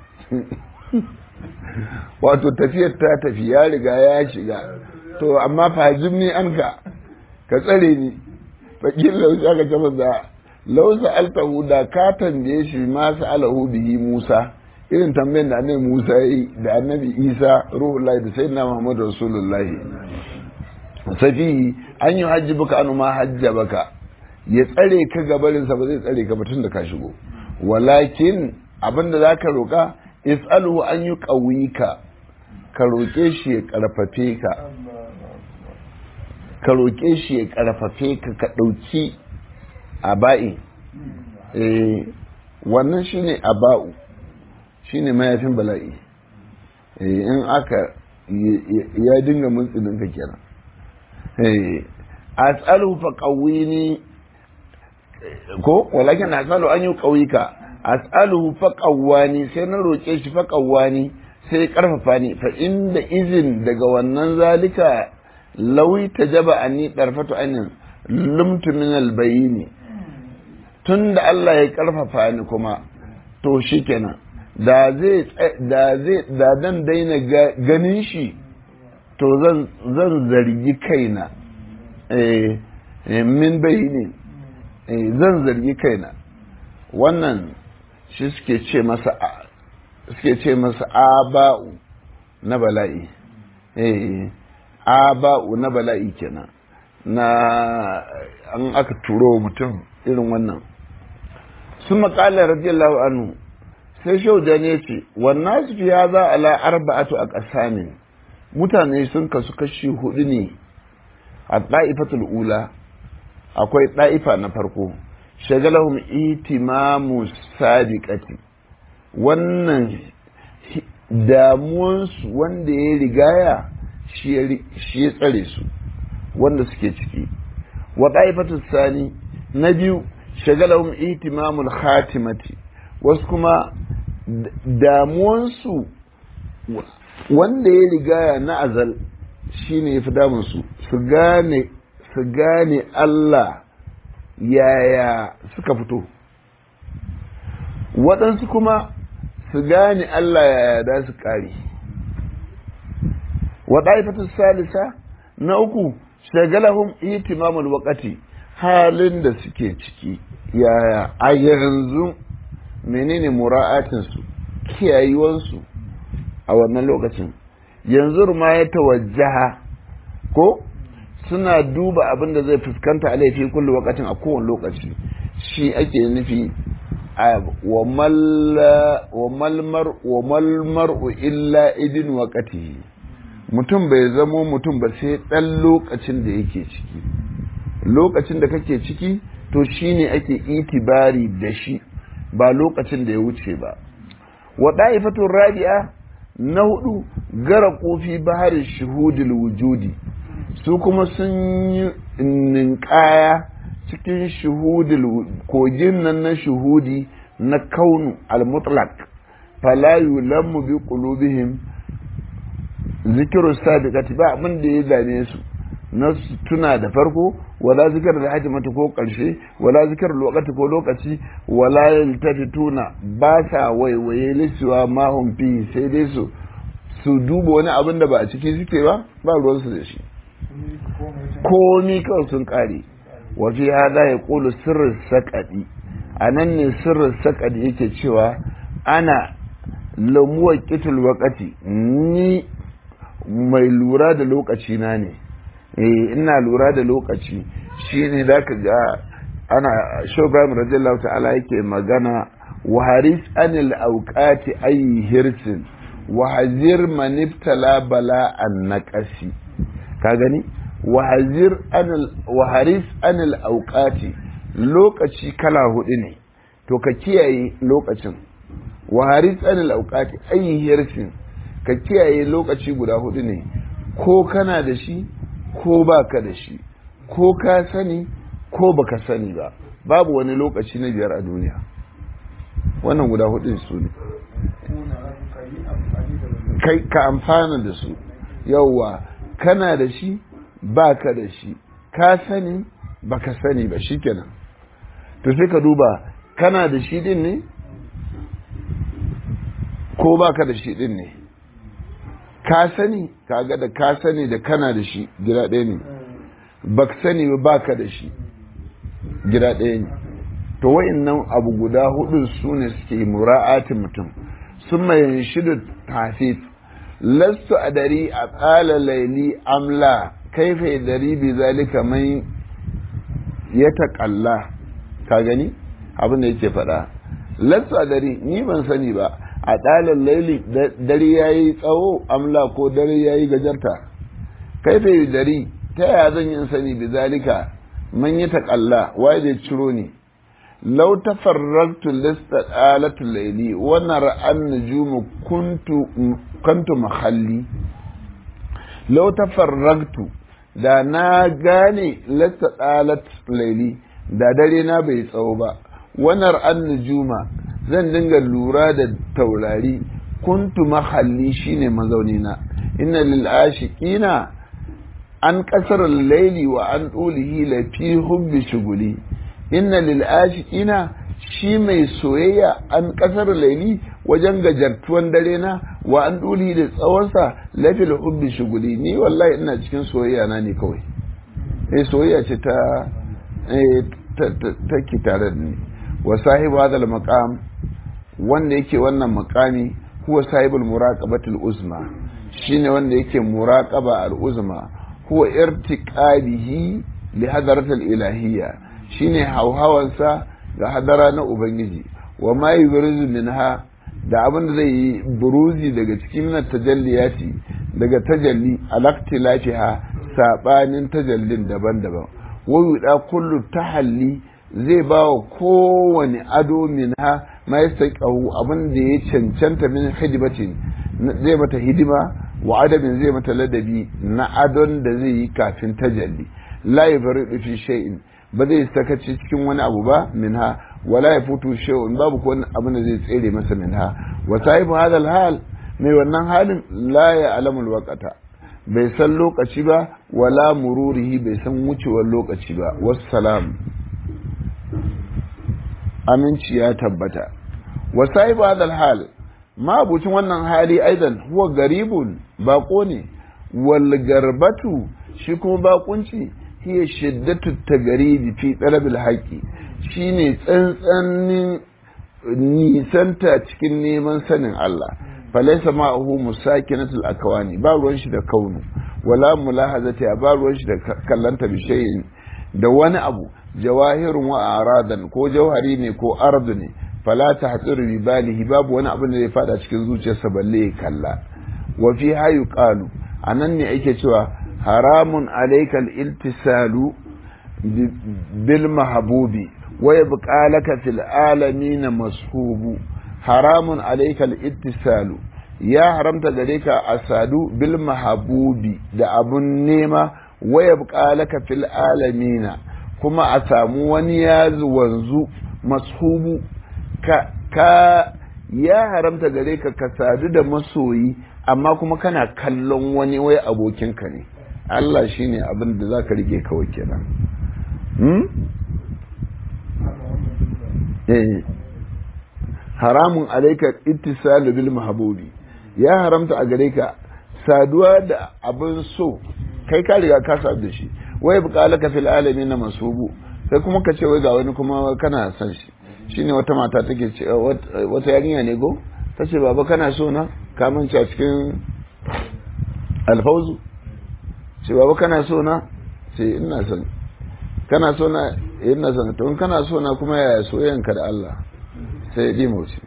wato tafiyar ta tafi ya riga ya shiga to amma fahimni an ka ka tsare ni faƙin lausa ka ce masa lausa altahu da ka tambaye shi ma sa'alahu bihi Musa irin tambayin da annabi Musa yi da annabi Isa ruhullahi da sayyidina Muhammadu rasulullahi safi an yi hajji baka anu ma hajja baka ya tsare ka gabarinsa ba zai tsare ka ba tun da ka shigo walakin abinda za ka roƙa is'aluhu an yi ƙawika ka roƙe shi ya ƙarfafe ka ka roƙe shi ya ƙarfafe ka ka ɗauki aba'i wannan shine aba'u shine mayafin bala'i in aka ya dinga muntsinin ka kenan as'aluhu fa qawwini ko walakin as'alu an yi ƙawika as'aluhu fa qawwani sai na roke shi fa qawwani sai karfafa ni fa inda izin daga wannan zalika lawi tajaba anni darfatu anin lumtu min albayini tunda Allah ya karfafa ni kuma to shikenan da zai da zai da dan daina ganin shi to zan zan zargi kaina eh min bayini eh zan zargi kaina wannan shi suke ce masa suke ce masa aba'u na bala'i eh aba'u na bala'i kenan na an aka turo mutum irin wannan sun makala radiyallahu anhu sai shauda ne ce wannan su fiya za ala arba'atu a ƙasamin mutane sun kasu kashi hudu ne a ɗa'ifatul ula akwai ɗa'ifa na farko shagalahum itimamu sadiqati wannan damuwansu wanda ya rigaya shi ya tsare su wanda suke ciki wa ɗaifatul sani na biyu shagalahum itimamul khatimati wasu kuma damuwansu wanda ya rigaya na azal shine ya fi damunsu su gane su gane Allah yaya suka fito waɗansu kuma su gane Allah yaya da su ƙare waɗaifatar salisa na uku shagalahun itimamul waƙati halin da suke ciki yaya a yanzu menene mura'atinsu kiyayewansu a wannan lokacin yanzu ma ya tawajjaha ko suna duba abin da zai fuskanta a laifi kullu wakatin a kowane lokaci shi ake nufi wa malmar'u illa idin waƙatihi mutum bai zamo mutum ba sai ɗan lokacin da yake ciki lokacin da kake ciki to shine ake itibari da shi ba lokacin da ya wuce ba wa ɗa'ifatun rabi'a na hudu gara kofi baharin shuhudul wujudi su kuma sun yi ninkaya cikin shuhudul kogin nan na shuhudi na kaunu al-mutlaq fala yulammu bi qulubihim zikiru sabiqati ba abin da ya dame su na tuna da farko wala zikar da haji mata ko karshe wala zikar lokaci ko lokaci wala yaltafituna ba sa waiwaye lissuwa ma hum fi sai dai su su duba wani abin da ba a ciki suke ba ba ruwan su da shi komi kawai sun kare wa fi hada ya kulu sirrin sakadi a nan ne sirrin sakadi yake cewa ana lamuwar kitul wakati ni mai lura da lokaci na ne ina lura da lokaci shine da ka ga ana shobram radiyallahu ta'ala yake magana wa haris anil auqati ayi hirsin wa hazir man ibtala bala an naqasi ka gani wa hazir anil wa haris anil auqati lokaci kala hudu ne to ka kiyaye lokacin wa haris anil auqati ayi hirsin ka kiyaye lokaci guda hudu ne ko kana da shi ko ba ka da shi ko ka sani ko baka sani ba babu wani lokaci na biyar a duniya wannan guda hudun su ne kai ka amfana da su yauwa kana da shi ba ka da shi ka sani baka sani ba shikenan to sai ka duba kana da shi din ne ko ba ka da shi din ne ka sani kaga da ka sani da kana da shi gida ɗaya ne ba sani ba ka da shi gida ɗaya ne to wa'annan abu guda hudu su ne suke mura'atin mutum sun mai shidu tafif lastu a dari a tsala laili amla kaifa dari bi zalika mai ya taƙalla ka gani abin da yake faɗa lastu a dari ni ban sani ba a ɗalar laili dare ya yi tsawo amla ko dare ya yi gajarta kai fa dari ta yaya zan yin sani bi zalika man yi taƙalla waye da ciro ne lau ta farraktu lista ɗalatul laili wannan ra'an nujumu kuntu mahalli lau ta farraktu da na gane lista ɗalatul laili da dare na bai tsawo ba wannan ra'an nujuma zan dinga lura da taurari kuntu mahalli shine mazaunina inna lil ashiqina an kasar laili wa an dulihi la fi hubbi shuguli inna lil ashiqina shi mai soyayya an kasar laili wajen gajartuwan dare na wa an dulihi da tsawonsa la fi hubbi shuguli ni wallahi ina cikin soyayya na ne kawai eh soyayya ce ta ta ki tare da ni wa sahibu hadal maqam wanda yake wannan makami huwa sahibul muraqabatul uzma shine wanda yake muraqaba al uzma huwa irtiqabihi li hadaratil ilahiyya shine hauhawansa ga hadara na ubangiji wa ma yubrizu minha da abin da zai yi buruzi daga cikin na tajalliyati daga tajalli alaktilafiha sabanin tajallin daban-daban wa yuda kullu tahalli zai ba wa kowane ado min ha ma ya saƙahu abin da ya cancanta min hidimatin zai mata hidima wa adabin zai mata ladabi na adon da zai yi kafin tajalli la ya bari fi shay'in ba zai sakaci cikin wani abu ba min ha wala ya futu shay'un babu ko abin da zai tsere masa min ha wa sahibu hadal hal mai wannan halin la ya alamul waqata bai san lokaci ba wala mururihi bai san wucewar lokaci ba wassalam aminci ya tabbata wa sahibu hadal hal ma abucin wannan hali aidan huwa garibun bako ne wal garbatu shi kuma bakunci hiya shiddatu tagaribi fi talabil haqi shine tsantsanin nisanta cikin neman sanin Allah falaisa ma'ahu musakinatul akwani ba ruwan shi da kaunu wala mulahazati ba ruwan shi da kallanta bi shay'in da wani abu jawahirun wa aradan ko jauhari ne ko ardu ne fala ta hatsiru bi balihi babu wani abin da ya fada cikin zuciyarsa balle ya kalla wa fi hayu qalu anan ne ake cewa haramun alaikal iltisalu bil mahbubi wa yabqa laka fil alamin mashubu haramun alaikal ittisalu ya haramta gare ka asadu bil mahabubi da abun nema wa yabqa laka fil alamin kuma a samu wani ya wanzu mashubu ka, ka ya haramta gare ka ka sadu da masoyi amma kuma kana kallon wani wai abokinka ne Allah shine abin da zaka rike kawai kenan hmm? eh haramun alaika ittisalu bil mahbubi ya haramta a gare ka saduwa da abin so kai ka riga ka sadu da shi wai buƙalaka fil alamin na masubu sai kuma ka ce wai ga wani kuma kana son shi shine wata mata take ce wata yarinya ne go ta ce baba kana so na ka manta cikin alfauzu ce baba kana so na ce ina son kana so na ina son to in kana so na kuma yaya soyayyanka da Allah sai ya mauci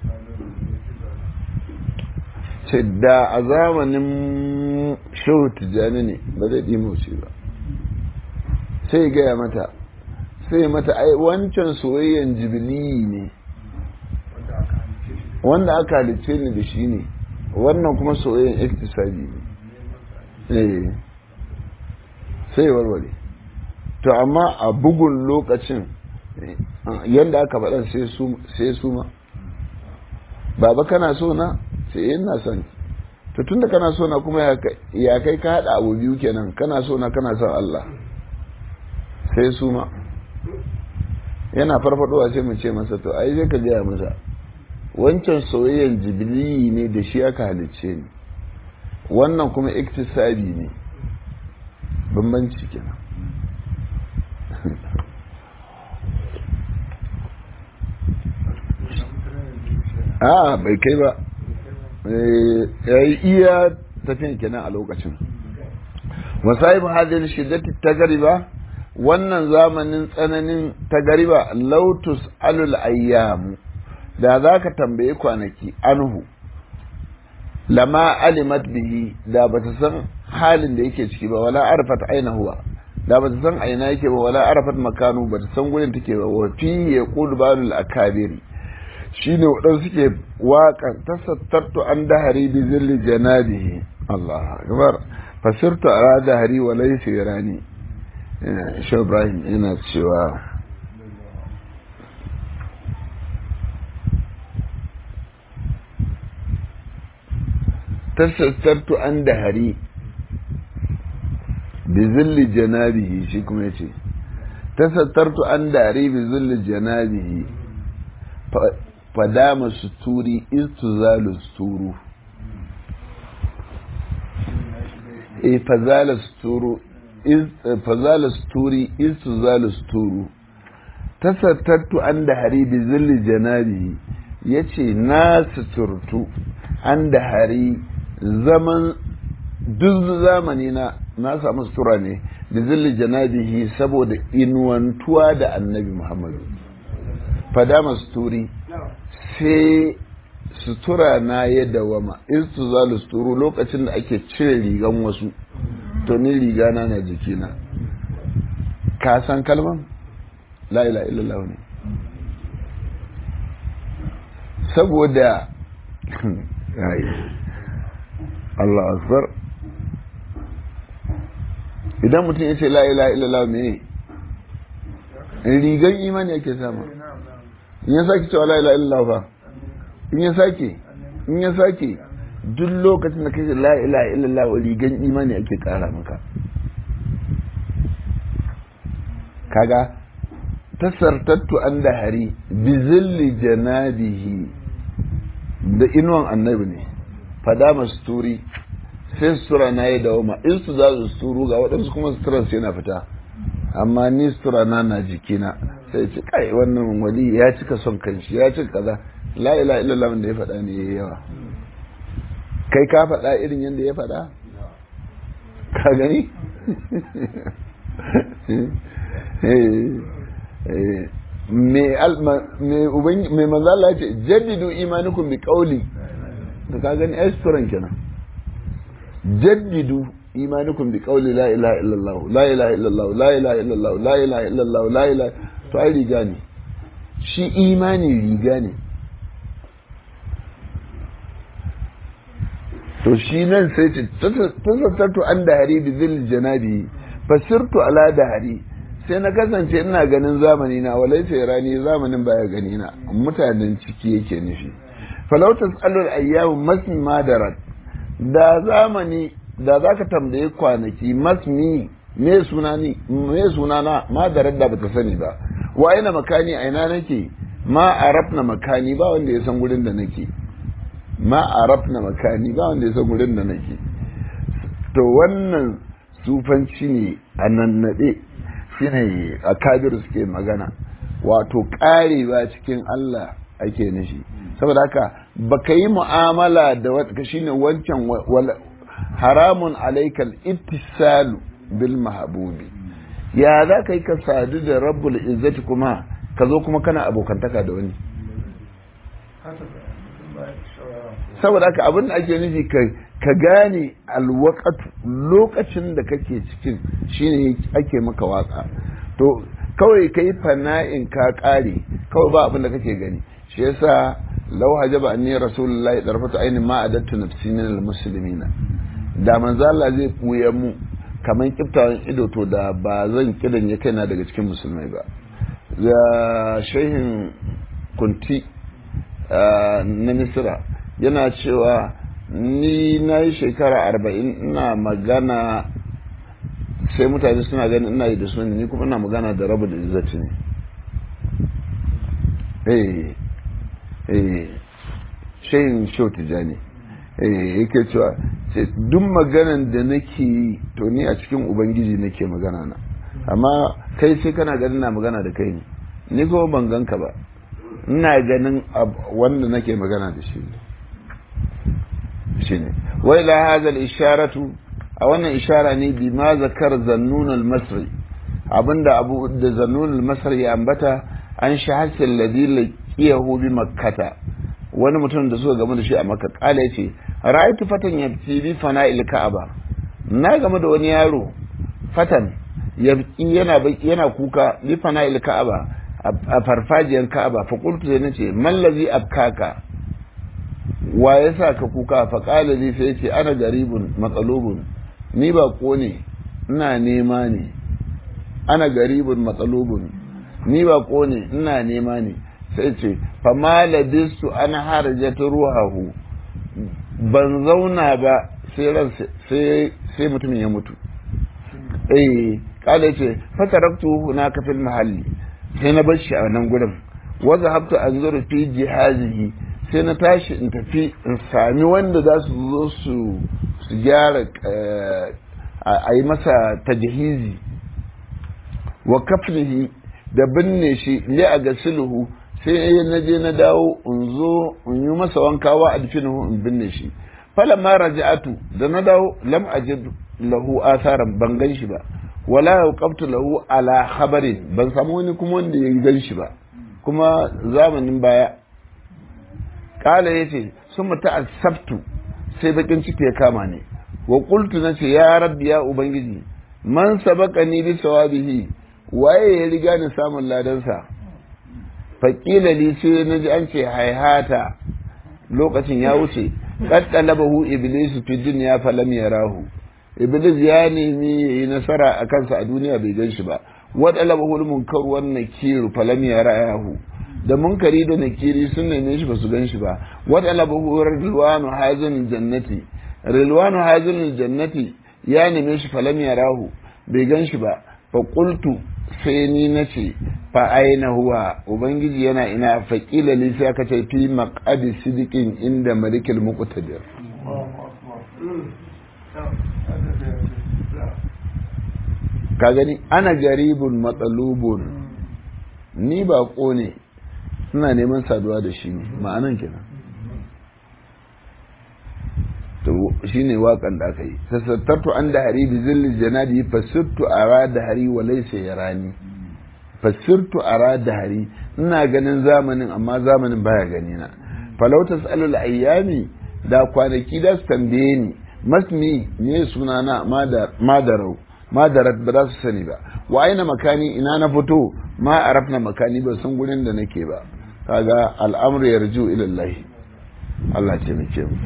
ce da a zamanin shehu tijjani ne ba zai ɗimauci ba sai gaya mata sai mata ai wancan soyayyan jibili ne wanda aka halicce ni da shi ne wannan kuma soyayyan iktisabi ne sai warware to amma a bugun lokacin yadda aka faɗa sai su ma baba kana so na sai ina son to tunda kana so na kuma ya kai ka haɗa abu biyu kenan kana so na kana son Allah sai su ma yana farfadowa sai mu ce masa to ai zai ka gaya masa wancan soyayyar jibili ne da shi aka halicce ni wannan kuma iktisabi ne bambanci kenan a bai kai ba ya yi iya tafiyan kenan a lokacin wasa'ibu hadin shiddati ta gariba wannan zamanin tsananin ta gariba lautus alul ayyamu da za ka tambayi kwanaki anhu lama alimat bihi da ba ta san halin da yake ciki ba wala arfat aina huwa da ba ta san aina yake ba wala arfat makanu ba ta san gurin take ba wa fi yaqulu balul akabiri shine waɗansu suke waƙan tasattartu an dahari bi zilli janabihi Allah akbar fasirtu ala dahari wa laysa yarani shi Ibrahim yana cewa tasattartu an dahari bi zilli janabihi shi kuma yace tasattartu an dahari bi zilli janabihi fadama suturi istuzalu suturu e fazala suturu fazala suturi istuzalu suturu tasattattu an da hari bi zilli janabi yace na suturtu an da hari zaman duk zamani na na samu sutura ne bi zilli janabihi saboda inuwantuwa da annabi muhammadu fadama suturi sai sutura na ya dawama istu za suturu lokacin da ake cire rigan wasu to ni riga na na jikina ka san kalman la ila illallah ne saboda Allah akbar idan mutum ya ce la ila illallah me rigan imani yake sama in ya sake cewa la ilaha illallah fa in ya sake in ya sake duk lokacin da kace la ilaha illallah wa rigan imani ake kara maka kaga tasartattu an da hari bi zilli janabihi da inuwan annabi ne fada masturi sai sutura na yi dawoma in su za su suturu ga waɗansu kuma suturan su yana fita amma ni sutura na na jikina sai ce kai wannan wali ya cika son kanshi ya cika kaza la ila illallah da ya faɗa ne yayi yawa kai ka faɗa irin yadda ya faɗa ka gani mai manzala ce jaddidu imanukum bi qawli to ka gani esperan kenan jaddidu imanukum bi qawli la ilaha illallah la ilaha illallah la ilaha illallah la ilaha illallah la ilaha to ai riga ne shi imani riga ne to shi nan sai ce tasattartu an da hari bi zil janabi fasirtu ala da hari sai na kasance ina ganin zamani na walai sai rani zamanin baya gani na mutanen ciki yake nufi falautas alul ayyamu masmi madarat da zamani da zaka tambaye kwanaki masmi me suna ni me suna na madarat da bata sani ba wa ina makani a ina nake ma arafna makani ba wanda ya san gurin da nake ma arafna makani ba wanda ya san gurin da nake to wannan sufanci ne a nannaɗe shine a kabiru suke magana wato ƙarewa cikin Allah ake nishi saboda haka baka yi mu'amala da wata shine wancan haramun alaikal ittisalu bil mahabubi ya za ka yi ka sadu da rabbul izzati kuma ka zo kuma kana abokantaka da wani saboda haka abin da ake nufi ka gane alwakatu lokacin da kake cikin shine ake maka waka to kawai ka yi fana'in ka kare kawai ba abin da kake gani shi yasa lau hajaba anni rasulullahi darfatu ainin ma adattu nafsi min almuslimina da manzo Allah zai buya mu kaman kiftawan ido to da ba zan kidan ya kaina daga cikin musulmai ba da shehin kunti na misira yana cewa ni na yi shekara arba'in ina magana sai mutane suna ganin ina yi da su ni kuma ina magana da rabu da izzati ne eh eh shayin shau tijani eh yake cewa sai duk maganan da nake yi to ni a cikin ubangiji nake magana na amma kai sai kana ganin na magana da kai ne ni kuma ban ganka ba ina ganin wanda nake magana da shi ne shine wai la hadha isharatu a wannan ishara ne bi ma zakar zannun al-masri abinda abu da zannun al-masri ya ambata an shahasa alladhi laqiyahu bi makkata wani mutum da suka gamu da shi a makka kala yace ra'aytu fatan yabti bi fana'il ka'aba na game da wani yaro fatan yabki yana yana kuka bi fana'il ka'aba a farfajiyar ka'aba fa qultu sai nace mallazi abkaka wa ya sa ka kuka fa qala li sai ce ana garibun matsalubun ni ba ko ne ina nema ne ana garibun matsalubun ni ba ko ne ina nema ne sai ce fa ma labistu ana harajata ruhahu ban zauna ba sai ran sai sai mutumin ya mutu eh kala ce fa taraktu hunaka fil mahalli sai na bar shi a nan gurin wa zahabtu anzuru fi jihazihi sai na tashi in tafi in sami wanda za su zo su su gyara a yi masa tajahizi wa kafnihi da binne shi li a ga sulhu sai na je na dawo in zo in yi masa wankawa a dufinahu in binne shi falamma raja'atu da na dawo lam ajid lahu asaran ban gan shi ba wala yaqabtu lahu ala khabarin ban samu wani kuma wanda ya gan shi ba kuma zamanin baya kala ya ce sun mutu a sabtu sai bakin ciki ya kama ne wa qultu na ce ya rabbi ya ubangiji man sabaka ni bi sawabihi waye ya riga ni samun ladansa faƙila li sai na ji an ce haihata lokacin ya wuce qad talabahu iblis fi dunya falam yarahu iblis ya nemi yayi nasara a kansa a duniya bai gan shi ba wa talabahu al-munkar wan nakir falam yarahu da munkari da nakiri sun neme shi ba su gan shi ba wata labahu rilwanu hazin jannati rilwanu hazin jannati ya neme shi falam ya rahu bai gan shi ba fa qultu sai ni nace fa aina huwa ubangiji yana ina fa qila li sai aka ce fi maqadi sidiqin inda malikil muqtadir ka gani ana garibun matsalubun ni ba ne suna neman saduwa da shi ne ma'anan kenan to shi ne waƙan da aka yi sassattartu an da hari bi zilli janadi fasittu a ra da hari wa laisa ya rani fasirtu ara dahari ina ganin zamanin amma zamanin baya gani na falau tasalul ayyami da kwanaki da su tambaye ni masmi ne sunana madarau madarat ba za su sani ba wa aina makani ina na fito ma arafna makani ba san gurin da nake ba kaga al'amru yarju ila Allah Allah ce muke mu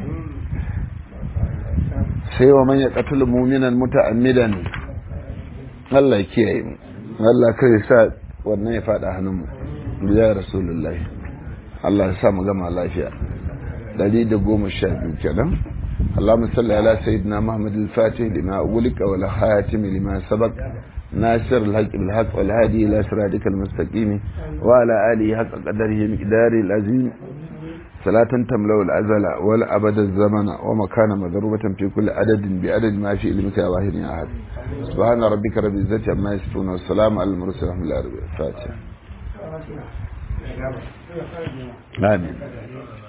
sai wa man yaqtul mu'minan muta'ammidan Allah ya kiyaye mu Allah kai sa wannan ya fada hannun mu ya rasulullahi Allah ya sa mu gama lafiya 112 kenan اللهم صل على سيدنا محمد الفاتح لما أغلق والخاتم لما سبق ناصر الحق بالحق والهادي إلى صراطك المستقيم وعلى آله حق قدره مقداره العظيم صلاة تملأ الأزل والأبد الزمن ومكان مضروبة في كل عدد بعدد ما في علمك يا واحد يا أحد سبحان ربك رب العزة عما يصفون والسلام على المرسلين ورحمة الله وبركاته آمين